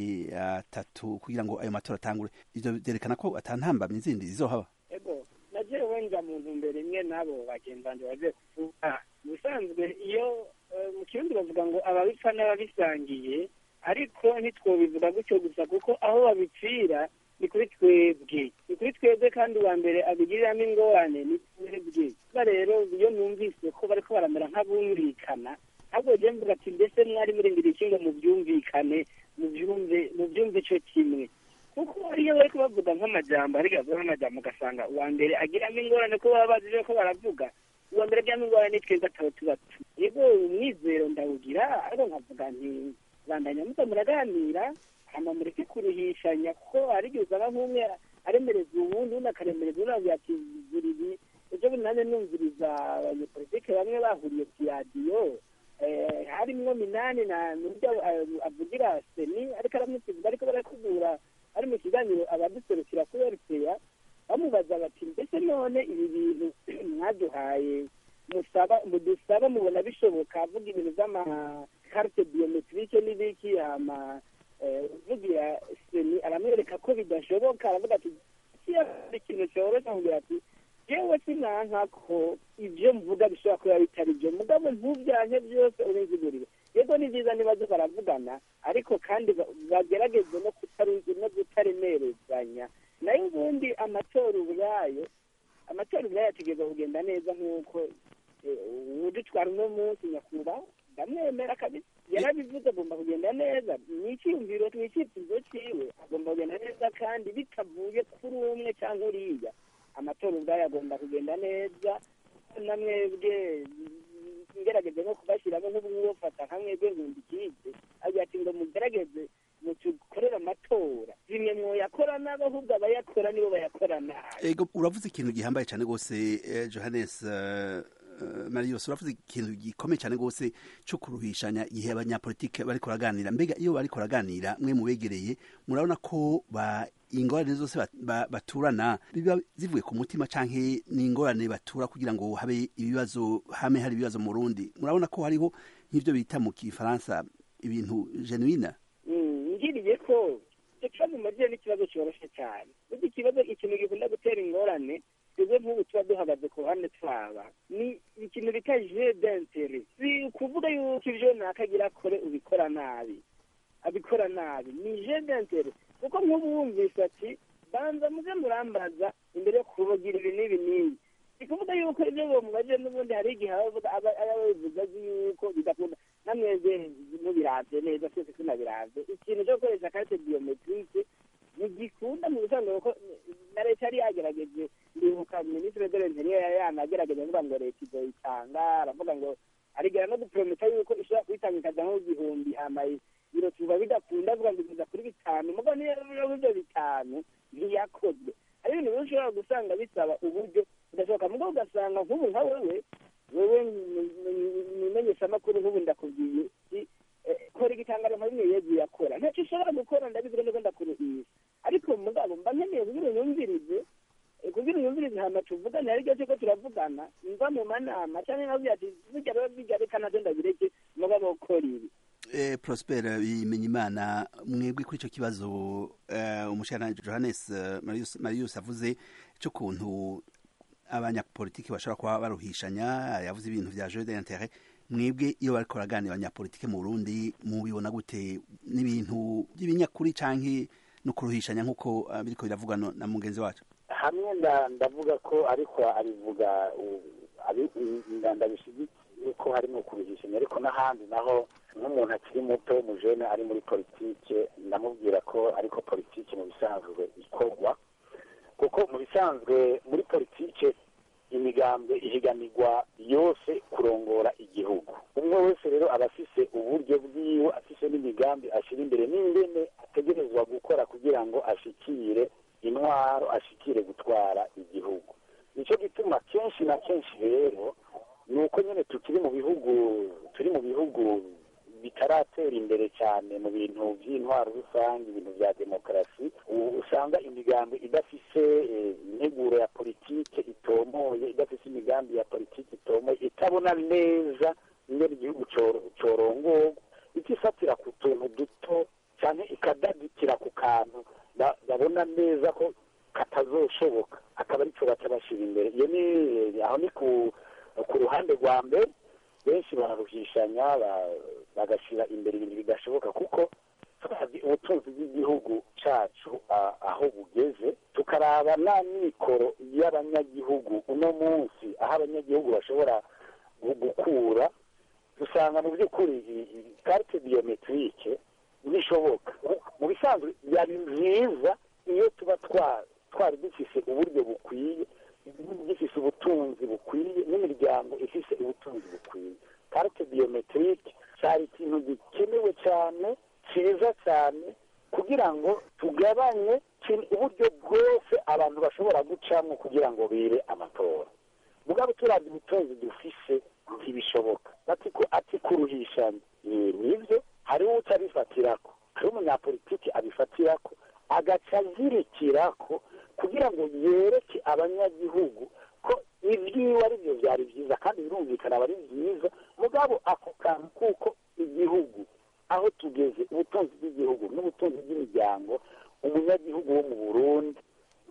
A: atatu kugira ngo ayo matora atangure ivyo vyerekana ko ata ntambamyi zindi zizohaba
M: ego nagiye wenga mu ntumbero imwe n'abo bagenzi banjye bagiye kuvuga mu bisanzwe iyo eh, mu kirundi bavuga ngo ababipfa n'ababisangiye ariko ntitwobivuga gutyo gusa kuko aho babipfira ni kuri twebwe ni kuri twebwe kandi uwa mbere abigiriramo ingorane ni twebwe kuba rero iyo numvise ko bariko baramera nk'abumvikana ahubwo je mvuga ati mbese mwari murindiriye iki ngo mubyumvikane mubyumve mubyumve ico kimwe kuko iyo bariko bavuga nk'amajambo ariko bavuga nk'amajambo ugasanga uwa mbere agiramo ingorane ko baba bazi ivyo ko baravuga uwa mbere agiramo ingorane ni twebwe ataba tubatu yego umwizero ndawugira ariko nkavuga nti bandanya muza muraganira hama mureke kuruhishanya kuko hari igihe usanga nk'umwe aremereza uwundi undi akaremereza uwundi avuga ati zira ibi ejo bundi nanjye numviriza abanyepolitike bamwe bahuriye ku radiyo eh, harimwo minani na n'urya eh, avugira seni ariko aramusiga ariko barakubura ari mu kiganiro abaduserukira kuri rpa bamubaza bati mbese none ibi bintu mwaduhaye musaba mudusaba mubona bishoboka avuga ibintu by'amakarite biometrike n'ibiki hama eh, uvugira seni aramwereka ko bidashoboka aravuga ati kiya ikintu cyoroshye amubwira ati jewe sinanka ko ibyo mvuga bishobora kuba bitari byo mugabo ntubyanke byose ubinzigurire yego ni byiza niba zo baravugana ariko kandi ba- bagerageze no kutaruzi no kutaremerezanya nayo ubundi amatora ubwayo amatora ubwayo ategereza kugenda neza nk'uko eh, udutwara uno munsi nyakubahwa ndamwemera kabisa yarabivuze agomba kugenda neza ni icyiyumviro ni icyifuzo cyiwe agomba kugenda neza kandi bitavuye kuri umwe cyangwa uriya amatora ubwayo agomba kugenda neza na mwebwe ngerageze no kubashyiramo nk'ubufata nka mwebwe nkunda ikipe agira ati ngo mugerageze mutukorere amatora zimwe mwoyakora nabo ahubwo abayakora nibo bayakora nabi
A: ego uravuze ikintu gihambaye cyane rwose eh, johannes eh, eh, marius uravuze ikintu gikomeye cyane rwose cyo kuruhishanya igihe abanyapolitike bariko baraganira mbega iyo bariko baraganira mwe mubegereye murabona ko ba ingorane zose bat- ba- baturana biba zivuye ku mutima canke ni ingorane batura kugira ngo habe ibibazo hame hari ibibazo mu Burundi murabona ko hariho nk'ivyo bita mu kifaransa ibintu genuine
M: Mm, ngiriye ko icyo kibazo mumaze ni ikibazo cyoroshye cyane uzi ikibazo ikintu gikunda gutera ingorane twebwe nk'ubu tuba duhagaze ku ruhande twaba ni ikintu bita je d'intere si ukuvuga yuko ibyo nakagira akore ubikora nabi abikora nabi ni je d'intere kuko nk'ubu wumvise ati banza muze murambaza imbere yo kubagira ibi n'ibi n'ibi ni kuvuga yuko ibyo bamubaje n'ubundi hari igihe aba avuga- aba aba bivuga azi yuko bidakunda namwebwe mubiravye neza twese tunabiravye ikintu cyo gukoresha karite biometrike ntigikunda mu bisanzwe kuko na leta yari yagerageje ndibuka minisitiri de l'interieur yari yanagerageje avuga ngo leta izoyitanga aravuga ngo arigera no guprometa yuko ishobora kuyitanga ikaja nk'igihumbi hama biro tuba bidakunda avuga ngo igeza kuri bitanu mugo niyo rero ivyo bitanu ntiyakozwe hari ibintu rero ushobora gusanga bisaba uburyo bidashoboka mugo ugasanga nk'ubu nka wewe wewe mumenyeshamakuru nk'ubu ndakubwiye si kora igitangaro nka bimwe yezu yakora ntacyo ushobora gukora ndabivuga neza ndakuruhisha ariko mugabo mba nkeneye kugira unyumvirize eh, kugira unyumvirize hama tuvugane ariko cyo ko turavugana mva mu manama cyangwa nkavuga ati bijya rero bijya reka navyo ndabireke mugabo kora ibi
A: eh, prosper bimenya imana mwebwe kuri icyo kibazo eh, umushana johannes eh, marius, marius avuze cy'ukuntu abanyapolitiki bashobora kuba baruhishanya yavuze ibintu vya jeu d'interet mwebwe iyo bariko baraganira abanyapolitike mu burundi mubibona gute n'ibintu by'ibinyakuri canke no kuruhishanya nk'uko uh, biriko biravugwa no- na mugenzi wacu
L: hamwe ndavuga ko ariko abivuga ndabishyigikiye ko harimo kubihishanya ariko n'ahandi naho nk'umuntu akiri muto w'umujene ari muri politike ndamubwira ko ariko politike mu bisanzwe ikorwa kuko mu bisanzwe muri politike imigambwe ihiganirwa yose kurongora igihugu umwe wese rero aba afise uburyo bwiwe afise n'imigambi ashyira imbere n'ingene ategerezwa gukora kugira ngo ashikire intwaro ashikire gutwara igihugu nicyo gituma kenshi na kenshi rero ni uko nyine tukiri mu bihugu turi mu bihugu bitaratera imbere cyane mu bintu by'intwaro rusange ibintu bya demokarasi usanga imigambi idafise integuro ya politike itomoye idafise imigambi ya politike itomoye itabona neza ingene igihugu corongorwa itifatira ku tuntu duto cyane ikadadikira ku kantu babona neza ko katazoshoboka akaba aricyo baca bashyira imbere iyo ni aho ni ku ruhande rwa mbere benshi bararuhishanya bagashyira imbere ibintu bidashoboka kuko turazi ubutunzi bw'igihugu cyacu aho bugeze tukaraba nta mikoro y'abanyagihugu uno munsi aho abanyagihugu bashobora gukura dusanga mu by'ukuri karite biyometirike bishoboka mu bisanzwe yari byiza iyo tuba twari dufise uburyo bukwiye gifise ubutunzi bukwiye n'imiryango ifise ubutunzi bukwiye karite biyometirike cyari ikintu gikenewe cyane cyiza cyane kugira ngo tugabanye uburyo bwose abantu bashobora gucamo kugira ngo bire amatora mugabo turabye ubutunzi dufise ntibishoboka ati kuruhishanya nibyo hariho utabifatirako hariho umunyapolitiki abifatirako agaca azirikirako kugira ngo yereke abanyagihugu ko ibyiwe ari byo byari byiza kandi birumvikana aba ari byiza mugabo ako kantu kuko igihugu aho tugeze ubutunzi bw'igihugu n'ubutunzi bw'imiryango umunyagihugu wo mu burundi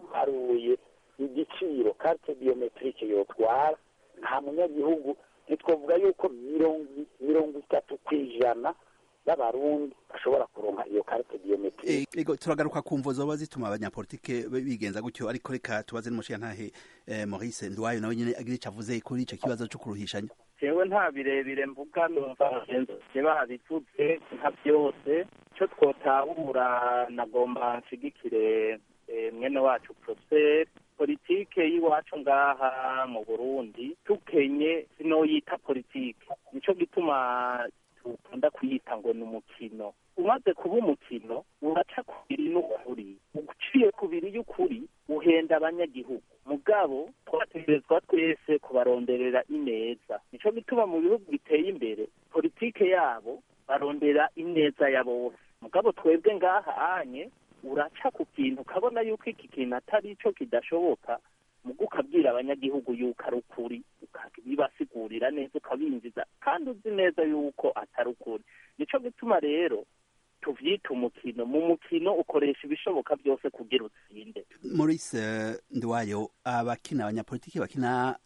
L: haruye igiciro karite biyometirike yotwara nta munyagihugu ntitwavuga yuko mirongo itatu ku ijana y'abarundi bashobora kuronka iyo karite biyometirike
A: ego turagaruka ku mvo zoba zituma abanyapolitike bigenza gutyo ariko reka tubaze n'umushiyantahe maurice nduwayo nawe nyine agira icyo avuze kuri icyo kibazo cyo kuruhishanya
N: jewe nta birebire mvuga numva bagenzi babivuze nka byose icyo twotahura nagomba nshigikire mwene wacu prosper politike y'iwacu ngaha mu burundi tukenye sinoyita politike nico gituma dukunda kuyita ngo ni umukino umaze kuba umukino uraca kubiri n'ukuri uciye kubiri y'ukuri uhenda abanyagihugu mugabo twategerezwa twese kubaronderera ineza nico gituma mu bihugu biteye imbere politike yabo barondera ineza ya bose mugabo twebwe ngaha anye uraca ku kintu ukabona yuko iki kintu atari cyo kidashoboka mugo ukabwira abanyagihugu yuko ari ukuri ukabibasigurira neza ukabinjiza kandi uzi neza yuko atari ukuri nico gituma rero tuvyita umukino mu mukino ukoresha ibishoboka byose kugira utsinde
A: maurice ndiwayo abakina abanyapolitiki bakina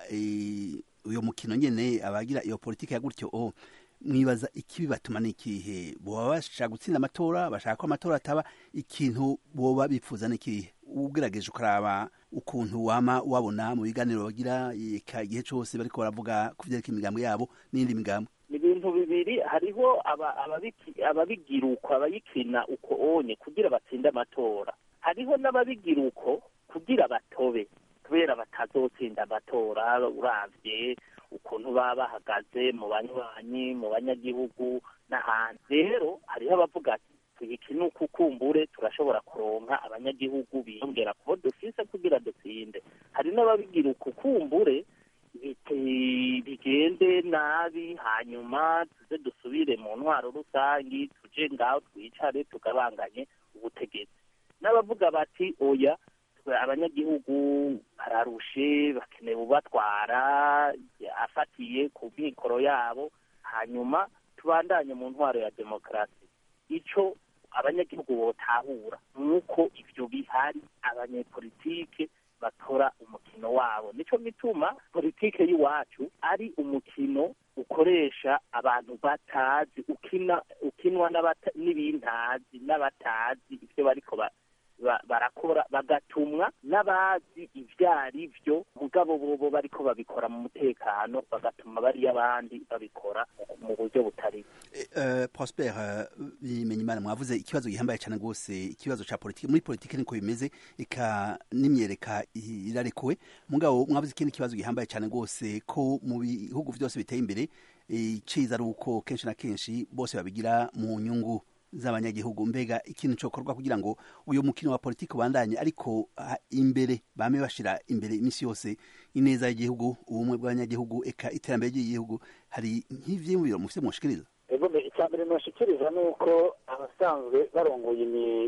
A: uyo mukino nyene abagira iyo politiki ya gutyo o mwibaza ikibi batuma n'ikihe boba bashaka gutsinda amatora bashaka ko amatora ataba ikintu boba bifuza n'ikihe ugerageje ukaraba ukuntu wama wabona mu biganiro bagira igihe cyose bariko baravuga ku vyerekeye imigambo yabo n'indi migambo
N: ni ibintu bibiri hariho ababigira uko abayikina uko onye kugira batsinde amatora hariho n'ababigira uko kugira batobe kubera batazotsinda amatora uravye ukuntu baba bahagaze mu banywanyi mu banyagihugu n'ahandi rero hariho abavuga ati tuyikine uko ukumbure turashobora kuronka abanyagihugu biyongera kubo dufise kugira dutsinde hari n'ababigira uko ukumbure bigende nabi hanyuma tuze dusubire mu ntwaro rusangi tuje ngaho twicare tugabanganye ubutegetsi n'abavuga bati oya abanyagihugu bararushe bakeneye ubatwara afatiye ku mikoro yabo hanyuma tubandanye mu ntwaro ya demokarasi ico abanyagihugu botahura nuko ivyo bihari abanyepolitike batora umukino wabo nico gituma politike y'iwacu ari umukino ukoresha abantu batazi ukina ukinwa n'ibintazi n'abatazi ivyo bariko barakora gukora bagatumwa n'abazi ibyo ari byo mugabo bobo bariko babikora mu mutekano bagatuma bariya abandi babikora mu buryo butari
A: uh, Prosper uh, Bimenyimana mwavuze ikibazo gihambaye cyane rwose ikibazo ca politiki muri politiki niko bimeze ika n'imyereka irarekuwe mugabo mwavuze ikindi kibazo gihambaye cyane rwose ko mu bihugu byose biteye imbere iciza ari uko kenshi na kenshi bose babigira mu nyungu z'abanyagihugu mbega ikintu cyokorwa kugira ngo uyu mukino wa politiki ubandanye ariko imbere bame bashira imbere iminsi yose ineza y'igihugu ubumwe bw'abanyagihugu eka iterambere ry'igihugu hari nk'ivyiyumviro mufite mushikiriza
L: ego icya mbere noshikiriza ni uko abasanzwe barongoye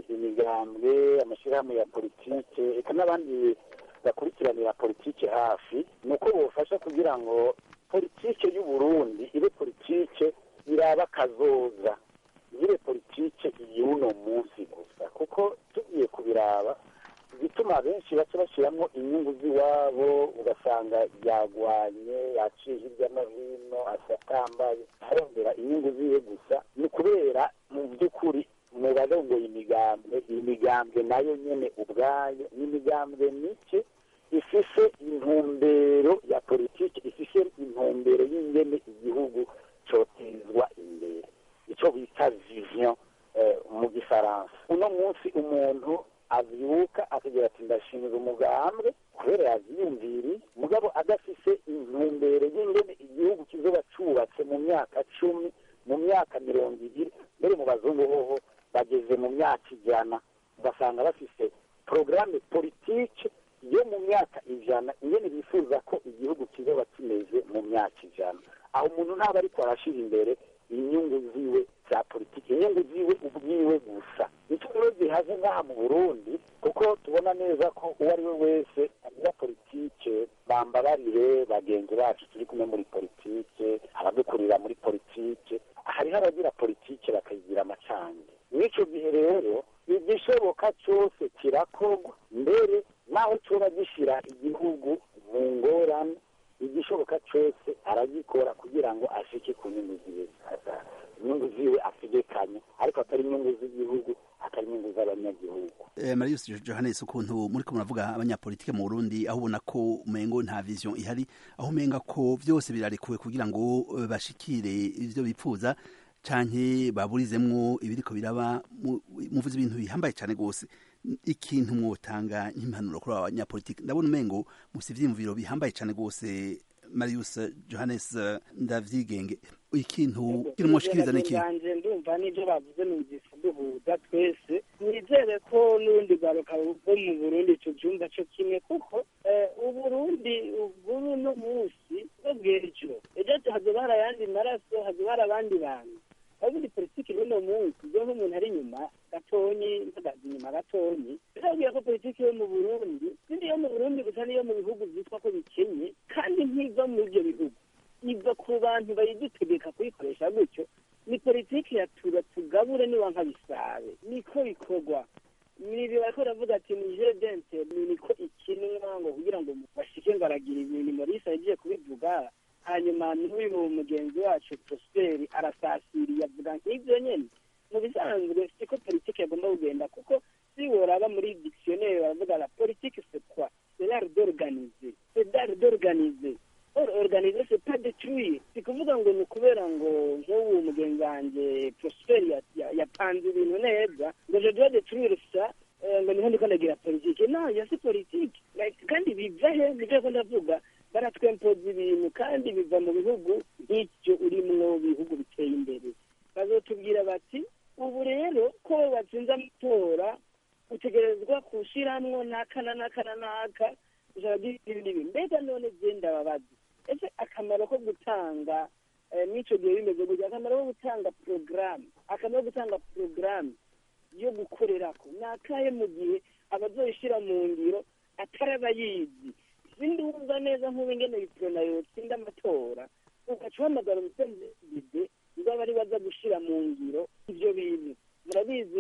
L: imigambwe amashyirahamwe ya politike eka n'abandi bakurikiranira politike hafi ni uko bofasha kugira ngo politike y'u Burundi ibe politike iraba kazoza nyire politike y'uno munsi gusa kuko tugiye kubiraba bituma benshi baca bashyiramo inyungu z'iwabo ugasanga yagwanye yaciye hirya no hino asatambaye arondera inyungu ziwe gusa ni ukubera mu by'ukuri mu barongoye imigambwe iyi migambwe nayo nyene ubwayo ni imigambwe mike ifise intumbero ya politiki ifise intumbero y'ingene igihugu cotezwa imbere icyo bita vision mu gifaransa uno munsi umuntu avyuka akagira ati ndashinga umugambwe kubera yavyiyumviriye mugabo adafise intumbero y'ingene igihugu kizoba cubatse mu myaka cumi mu myaka mirongo ibiri mbere mu bazungu hoho bageze mu myaka ijana ugasanga bafise porogaramu politike yo mu myaka ijana ingene bifuza ko igihugu kizoba kimeze mu myaka ijana aho umuntu ntaba ariko arashira imbere inyungu ziwe za politiki inyungu ziwe ubwiwe gusa nicyo rero zihaze ngaha mu burundi kuko tubona neza ko uwo ari we wese agira politike bambabarire bagenzi bacu turi kumwe muri politike abadukurira muri politike hariho abagira politike bakayigira amacange mw'ico gihe rero igishoboka cyose kirakorwa mbere naho coba gishira igihugu mu ngorane igishoboka cyose aragikora kugira ngo ashike ku nyungu ziwe inyungu ziwe ategekanye ariko atari inyungu z'igihugu atari inyungu z'abanyagihugu
A: eh, marius johannes ukuntu muri ko muravuga abanyapolitike mu burundi aho ubona ko umengo nta vision ihari aho umenga ko byose birarekuwe kugira ngo bashikire ivyo bipfuza canke baburizemwo ibiriko biraba muvuze ibintu bihambaye cyane rwose ikintu mwotanga nk'impanuro kuri aba banyapolitike ndabona umengo musi ivyiyumviro bihambaye cyane rwose marius johannes ndavyigenge ikintu kiri mwoshikiriza n'iki
M: banje ndumva n'ibyo bavuze numvise duhuza twese nizere ko n'urundi rwaruka rwo mu burundi tubyumva cyo kimwe kuko uburundi bw'ubu no munsi bwo bw'ejo ejo hazoba hari ayandi maraso hazoba hari abandi bantu ubundi politiki y'uno munsi iyo nk'umuntu ari inyuma gatonyi mpagaze inyuma gatonyi birabwira ko politiki yo mu burundi sindi yo mu burundi gusa niyo mu bihugu byitwa ko bikenye kandi ntiva muri ibyo bihugu iva ku bantu bayidutegeka kuyikoresha gutyo ni politiki ya tura tugabure niba nkabisabe niko bikorwa nibi bariko baravuga ati ni jeu d'interne niko ikinwa ngo kugira ngo bashike ngo aragira ibintu morisa yagiye kubivuga hanyuma n'uyu mugenzi wacu prosperi arasasiriye avuga nk'ibyo nyene mu bisanzwe siko politiki yagomba kugenda kuko si woraba muri dictionnaire baravuga la politique c'est quoi c'est l'art d'organiser c'est l'art d'organiser or organiser c'est pas détruire si kuvuga ngo ni ukubera ngo nk'ubu mugenzi wanjye prosperi yapanze ibintu neza ngo je dois détruire ça ngo niho ndiko ndagira politike no ya si politike kandi biva he nivyo ko ndavuga baratwempoza ibintu kandi biva mu bihugu nk'icyo urimwo bihugu biteye imbere bazotubwira bati ubu rero ko batsinze amatora utegerezwa kushiramwo n'aka na n'aka na n'aka ijana ry'ibindi bintu mbega none genda babaza ese akamaro ko gutanga n'icyo gihe bimeze gutya akamaro ko gutanga porogaramu akamaro ko gutanga porogaramu yo gukorerako ni akahe mu gihe abazoyishyira mu ngiro atari abayizi sindi wumva neza nk'ubu ingene biprona yotsinda amatora ugaca uhamagara umusenziide ngo abe ari baza gushira mu ngiro ivyo bintu murabizi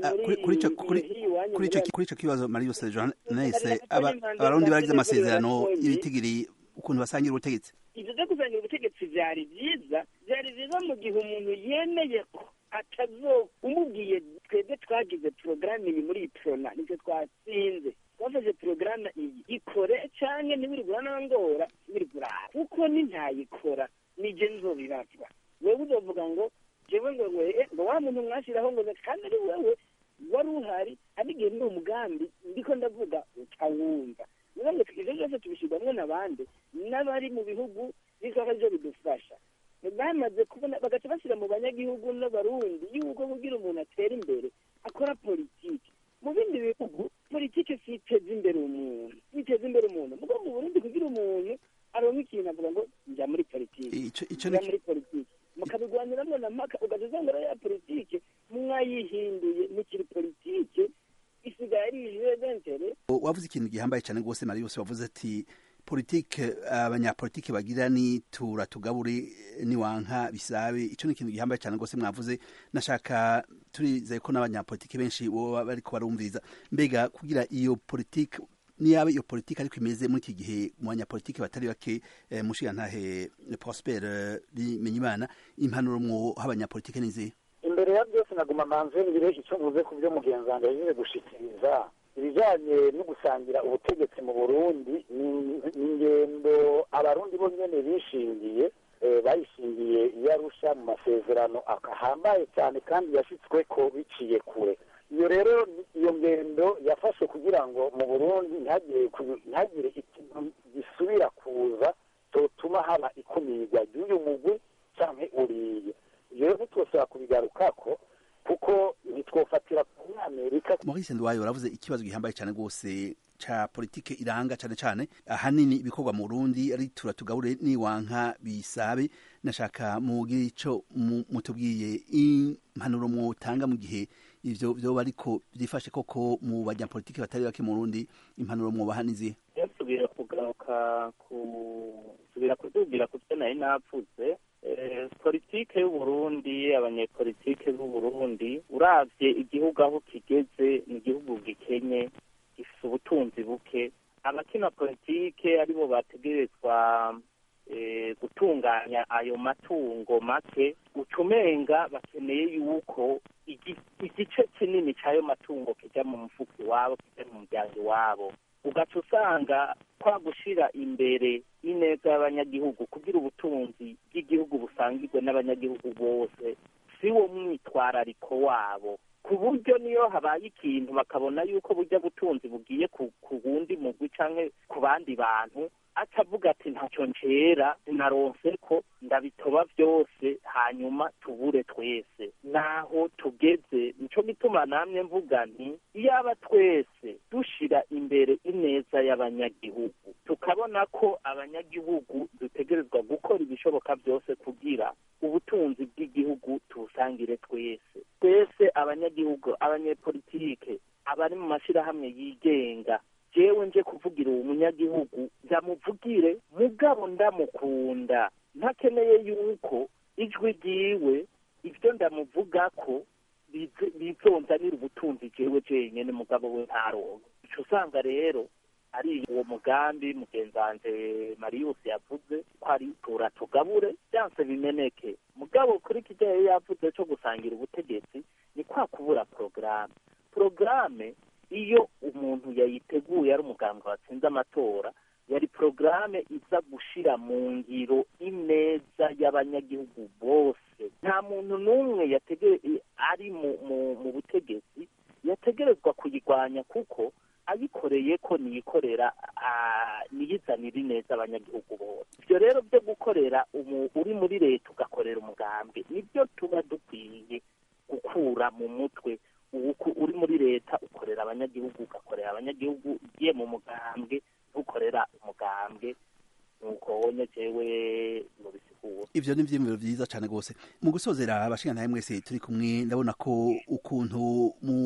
A: kuri ico kibazo marius johannes abarundi baragize amasezerano y'ibitigiri ukuntu basangira ubutegetsi
M: ivyo vyo kusangira ubutegetsi vyari vyiza vyari vyiza mu gihe umuntu yemeye ko atazo umubwiye twebwe twagize porogaramu iyi muri iyi porona nicyo twatsinze twafashe porogaramu iyi ikore cyangwa ntibirigura n'angora ntibirigura kuko ni ntayikora nije nzobibazwa wewe uzovuga ngo jewe ngo we ngo wa muntu mwashiraho ngo kandi ari wewe wari uhari abigiye ni umugambi ndiko ndavuga utawumva niba ngo ivyo byose tubishyirwamwo n'abandi n'abari mu bihugu bisaba arivyo bidufasha bamaze kubona bagaca bashyira mu banyagihugu n'abarundi yuko kugira umuntu atera imbere akora politiki mu bindi bihugu politiki si iteza imbere umuntu iteza imbere umuntu mugo mu burundi kugira umuntu aronka ikintu avuga ngo njya muri politiki njya muri politiki mukabigwaniramwo na maka ugaca usanga ya politiki mwayihinduye mukiri politiki isigaye ari ijeventere
A: wavuze ikintu gihambaye cyane rwose mari yose wavuze ati politike abanyapolitike bagira ni tura tugabure niwanka bisabe ico ni ikintu gihambaye cyane rwose mwavuze nashaka turizeye ko n'abanyapolitike benshi boba bariko barumviriza mbega kugira iyo politike niyaba iyo politike ariko imeze muri iki gihe mu banyapolitike batari bake eh, mushigantahe prosper bimenyimana impanuro mwo h'abanyapolitike nizihe
L: imbere ya byose naguma manze ngire icyo mvuze ku byo mugenzi wanjye yagize gushikiriza ibijyanye no gusangira ubutegetsi mu burundi ni ingendo abarundi bo nyene bishingiye bayishingiye iyo arusha mu masezerano akahambaye cyane kandi yashyitswe ko biciye kure iyo rero iyo ngendo yafashe kugira ngo mu burundi ntihagire ikintu gisubira kuza cyotuma haba ikumirwa ry'uyu mugwi cyangwa uriye ibyo rero ntitwosaba kubigarukako kuko ntitwofatira kuri amerika
A: maurice ndwayo uravuze ikibazo gihambaye cyane rwose ca politike iranga cyane cyane ahanini ibikorwa mu Burundi ari tura tugabure niwanka bisabe nashaka mugire ico mutubwiye impanuro mwotanga mu gihe ivyo vyoba ariko byifashe koko mu banyapolitike batari bake mu Burundi impanuro mwobaha nizihe
N: yasubira kugaruka ku subira kutubwira ku byo nari napfuze politike y'uburundi abanyepolitike b'uburundi uravye igihugu aho kigeze ni igihugu gikenye gifite ubutunzi buke abakina politike aribo bategerezwa gutunganya ayo matungo make ucumenga bakeneye yuko igice kinini cy'ayo matungo kijya mu mufuka iwabo kijya mu muryango iwabo ugaca usanga kwa gushyira imbere ineza y'abanyagihugu kugira ubutunzi bw'igihugu busangirwe n'abanyagihugu bose si wo mwitwarariko wabo ku buryo niyo habaye ikintu bakabona yuko burya butunzi bugiye ku wundi mugwi cyangwa ku bandi bantu atavuga ati ntacyo ncera sinaronse ko ndabitoba byose hanyuma tubure twese naho tugeze nico gituma namwe mvuga nti iyaba twese dushira imbere ineza y'abanyagihugu tukabona ko abanyagihugu dutegerezwa gukora ibishoboka byose kugira ubutunzi bw'igihugu tubusangire twese twese abanyagihugu abanyepolitike abari mu mashyirahamwe yigenga jewe nje kuvugira uwo munyagihugu ndamuvugire mugabo ndamukunda ntakeneye yuko ijwi ryiwe ibyo ndamuvuga ko bizonzanira ubutunzi jewe jenyine mugabo we ntaronke ico usanga rero ari uwo mugambi mugenzi wanje marius yavuze ko ari tura tugabure byanse bimeneke mugabo kuri kijyayo yavuze cyo gusangira ubutegetsi ni kwa kubura porogaramu porogaramu iyo umuntu yayiteguye ari umuganga watsinze amatora yari porogaramu iza gushira mu ngiro ineza y'abanyagihugu bose nta muntu n'umwe ari mu butegetsi yategerezwa kuyirwanya kuko ayikoreye ko niyikorera niyizanira ineza abanyagihugu bose ibyo rero byo gukorera uri muri leta ugakorera umugambwe nibyo tuba dukwiye gukura mu mutwe uri muri leta ukorera abanyagihugu ugakorera abanyagihugu ugiye mu mugambwe ntukorera umugambwe nuko wonye jewe mubisigura
A: ivyo ni ivyiyumviro vyiza cane rwose mu gusozera abashingantahe mwese turi kumwe ndabona ko ukuntu mu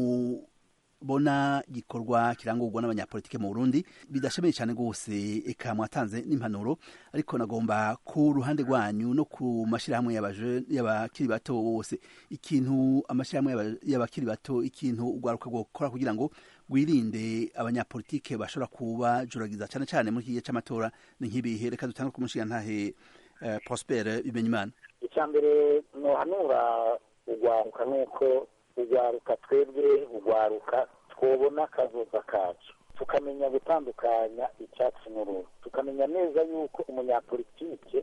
A: bona gikorwa kirangurwa n'abanyapolitike mu Burundi bidashemeye cyane rwose eka mwatanze n'impanuro ariko nagomba ku ruhande rwanyu no ku mashirahamwe y'abakiri bato bose ikintu amashirahamwe y'abakiri bato ikintu ugwaruka gukora kugira ngo gwirinde abanyapolitike bashobora kuba juragiza cyane cyane muri iki gihe c'amatora ni nk'ibihe reka dutangure ku mushingantahe uh, Prosper Bimenyimana
L: icya mbere nohanura ugwaruka nuko ugwaruka twebwe ugwaruka twobona akazoza kacu tukamenya gutandukanya icyatsi n'uruhu tukamenya neza yuko umunyapolitike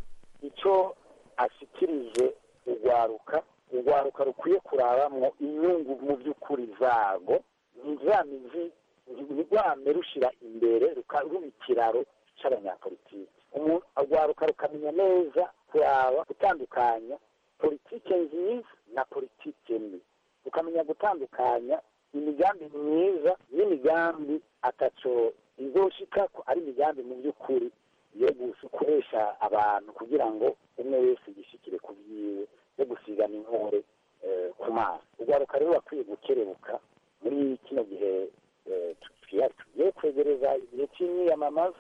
L: icyo ashikirije ugwaruka ugwaruka rukwiye kurabamwo inyungu mu by'ukuri zago ni za mizi ni rwame rushira imbere ruba ikiraro cy'abanyapolitike ugwaruka rukamenya neza kuraba gutandukanya politike nziza na politike mbi rukamenya gutandukanya imigambi myiza n'imigambi ataco izoshika ko ari imigambi mu by'ukuri yo gukoresha abantu kugira ngo umwe wese yishikire ku byiwe yo gusigana inkore ku maso ugwaruka rero bakwiye gukerebuka muri kino gihe tugiye kwegereza igihe cy'imyiyamamaza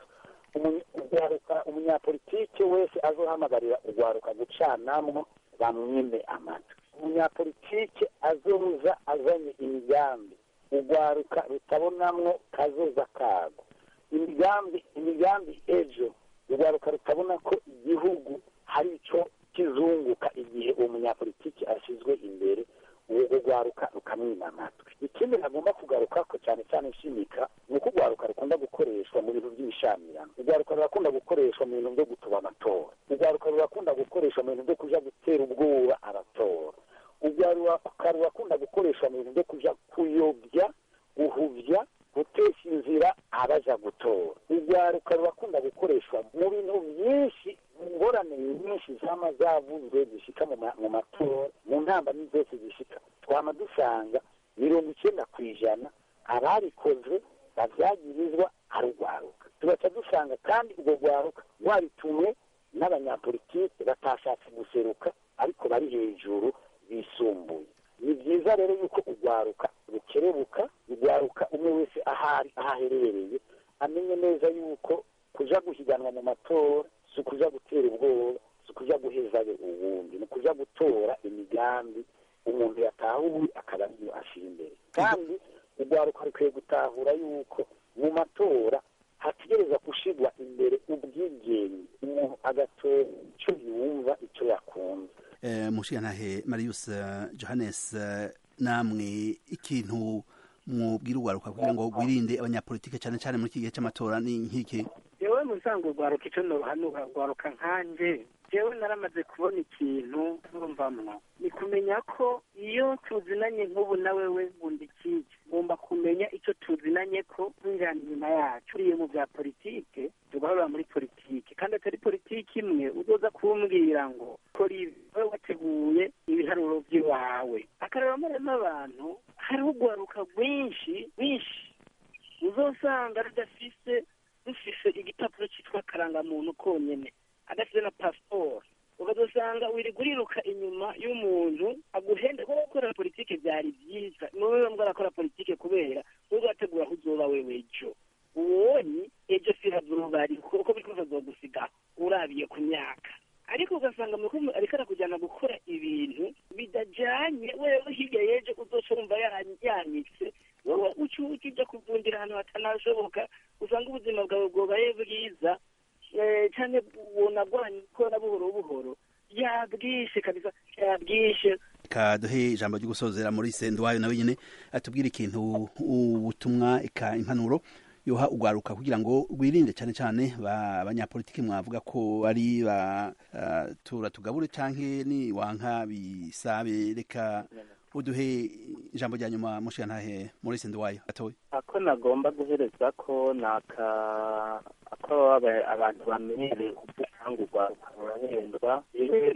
L: ugwaruka umunyapolitike wese azohamagarira ugwaruka gucanamwo bamwime amatwi umunyapolitike azoza azanye imigambi ugwaruka rutabonamwo kazoza kago imigambi imigambi ejo ugwaruka rutabona ko igihugu hari ico kizunguka igihe uwo munyapolitiki ashyizwe imbere uwo ugwaruka rukamwima amatwi ikindi nagomba kugaruka ko cyane cyane nshimika ni uko ugwaruka rukunda gukoreshwa mu bintu by'ibishamirano ugwaruka rurakunda gukoreshwa mu bintu byo gutuba amatora ugwaruka rurakunda gukoreshwa mu bintu byo kuja gutera ubwoba abatora ugwaruka rurakunda gukoreshwa mu bintu byo kuja kuyobya guhuvya gutesha inzira abaja gutora ugwaruka rurakunda gukoreshwa mu bintu byinshi ingorane nyinshi zama zavuzwe zishika mu matora mu ntambamyi zose zishika twama dusanga mirongo icyenda ku ijana ababikoze bavyagirizwa ari ugwaruka tugaca dusanga kandi urwo rwaruka rwaritumwe n'abanyapolitike batashatse guseruka ariko bari hejuru bisumbuye ni byiza rero yuko urwaruka rukerebuka urwaruka umwe wese ahari aho aherereye amenye neza yuko kuja guhiganwa mu matora si ukuja gutera ubwoba si ukuja guhezayo uwundi ni ukuja gutora imigambi umuntu yatahuye akaba ariyo ashira imbere kandi urwaruka rukwiye gutahura yuko mu matora hategereza gushirwa imbere ubwigenge umuntu agatora icyo yumva icyo yakunze
A: mushiyantahe marius johannes namwe ikintu mubwira urwaruka kugira ngo wirinde abanyapolitike cyane cyane muri iki gihe cy'amatora ni nk'iki
M: yewe mu bisanzwe urwaruka icyo noruhanura urwaruka nkanje jewe naramaze kubona ikintu nurumvamwo ni kumenya ko iyo tuzinanye nk'ubu nawe we nkunda ikije ngomba kumenya icyo tuzinanye ko twinjirana inyuma yacu uriye mu bya politike tugahorera muri politike kandi atari politike imwe uzoza kumbwira ngo kora ibi wowe wateguye ibiharuro by'iwawe akareba maremo abantu hariho urwaruka rwinshi rwinshi uzosanga rudafise rufise igipapuro cyitwa karangamuntu konyene adafite na pasiporo ukazosanga wirirwa uriruka inyuma y'umuntu aguhenda kuko gukora politike byari byiza ni wowe mbwa arakora politike kubera wowe wategura aho uzoba wewe ejo uwonye ejo si hazoba ari kuko biri kuza azogusiga urabiye ku myaka ariko ugasanga ariko arakujyana gukora ibintu bidajyanye wewe hirya y'ejo uzoca wumva yanyitse wowe uca ujya kuvundira ahantu hatanashoboka usanga ubuzima bwawe bwobaye bwiza cyane bunagwanye gukora buhoro buhoro yabwishe kabisa yabwishe
A: kaduhe ijambo ryo gusozera muri sendwayo nawe nyine atubwira ikintu ubutumwa eka impanuro yoha ugwaruka kugira ngo rwirinde cyane cyane abanyapolitiki mwavuga ko ari ba uh, tura tugabure canke ni wanka bisabe reka uduhe ijambo rya nyuma mushiyantahe muri sendwayo atoye
N: ako nagomba guhereza ko naka ako abantu bamenyereye kuvuga ngo urwaruka rurahendwa yewe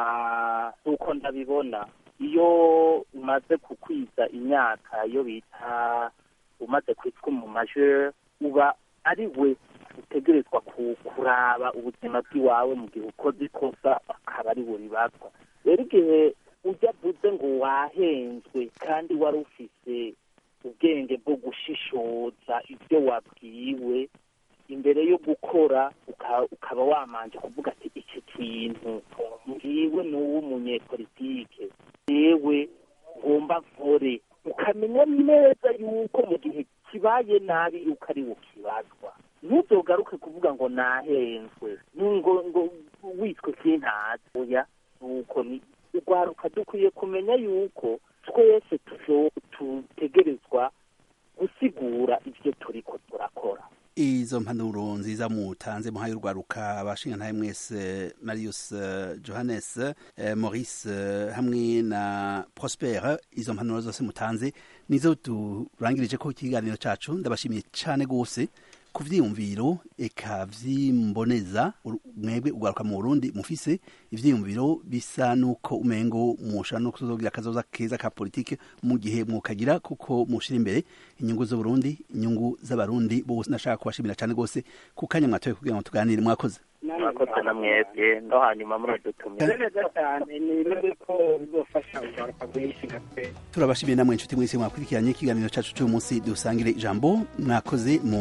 N: na uko ndabibona iyo umaze kukwiza imyaka iyo bita umaze kwitwa mu majeur uba ari we utegerezwa kuraba ubuzima bw'iwawe mu gihe ukoze ikosa akaba ari we ribazwa rero igihe ujya avuze ngo wahenzwe kandi wari ufise ubwenge bwo gushishoza ibyo wabwiwe imbere yo gukora ukaba wamanje kuvuga ati iki kintu ngiwe ni uw'umunyepolitike yewe ngomba nkore ukamenya neza yuko mu gihe kibaye nabi yuko ari ukibazwa ntuzogaruke kuvuga ngo nahenzwe ngo ngo witwe kintazi oya nuko urwaruka dukwiye kumenya yuko twese tutegerezwa gusigura ibyo turiko turakora
A: izo mpanuro nziza mutanze muhaye urwaruka abashingantahe mwese marius johannes maurice hamwe na prosper izo mpanuro zose mutanze nizo turangirije ko ikiganiro cacu ndabashimiye cane gose ku vyiyumviro eka vyimboneza mwebwe ugaruka mu Burundi mufise ivyiyumviro bisa nuko umengo musha no kuzogira akazoza keza ka politike mu gihe mukagira kuko mushira imbere inyungu zo Burundi inyungu z'abarundi bose nashaka kubashimira cyane gose ku kanya mwatoye kugira ngo tuganire mwakoze
N: mwakoze na mwebwe no hanyuma muradutumira
M: neza cyane ni ko bizofasha ugaruka guhishinga pe
A: turabashimiye namwe inshuti mwese mwakurikiranye ikiganiro cacu cy'uyu munsi dusangire ijambo mwakoze mu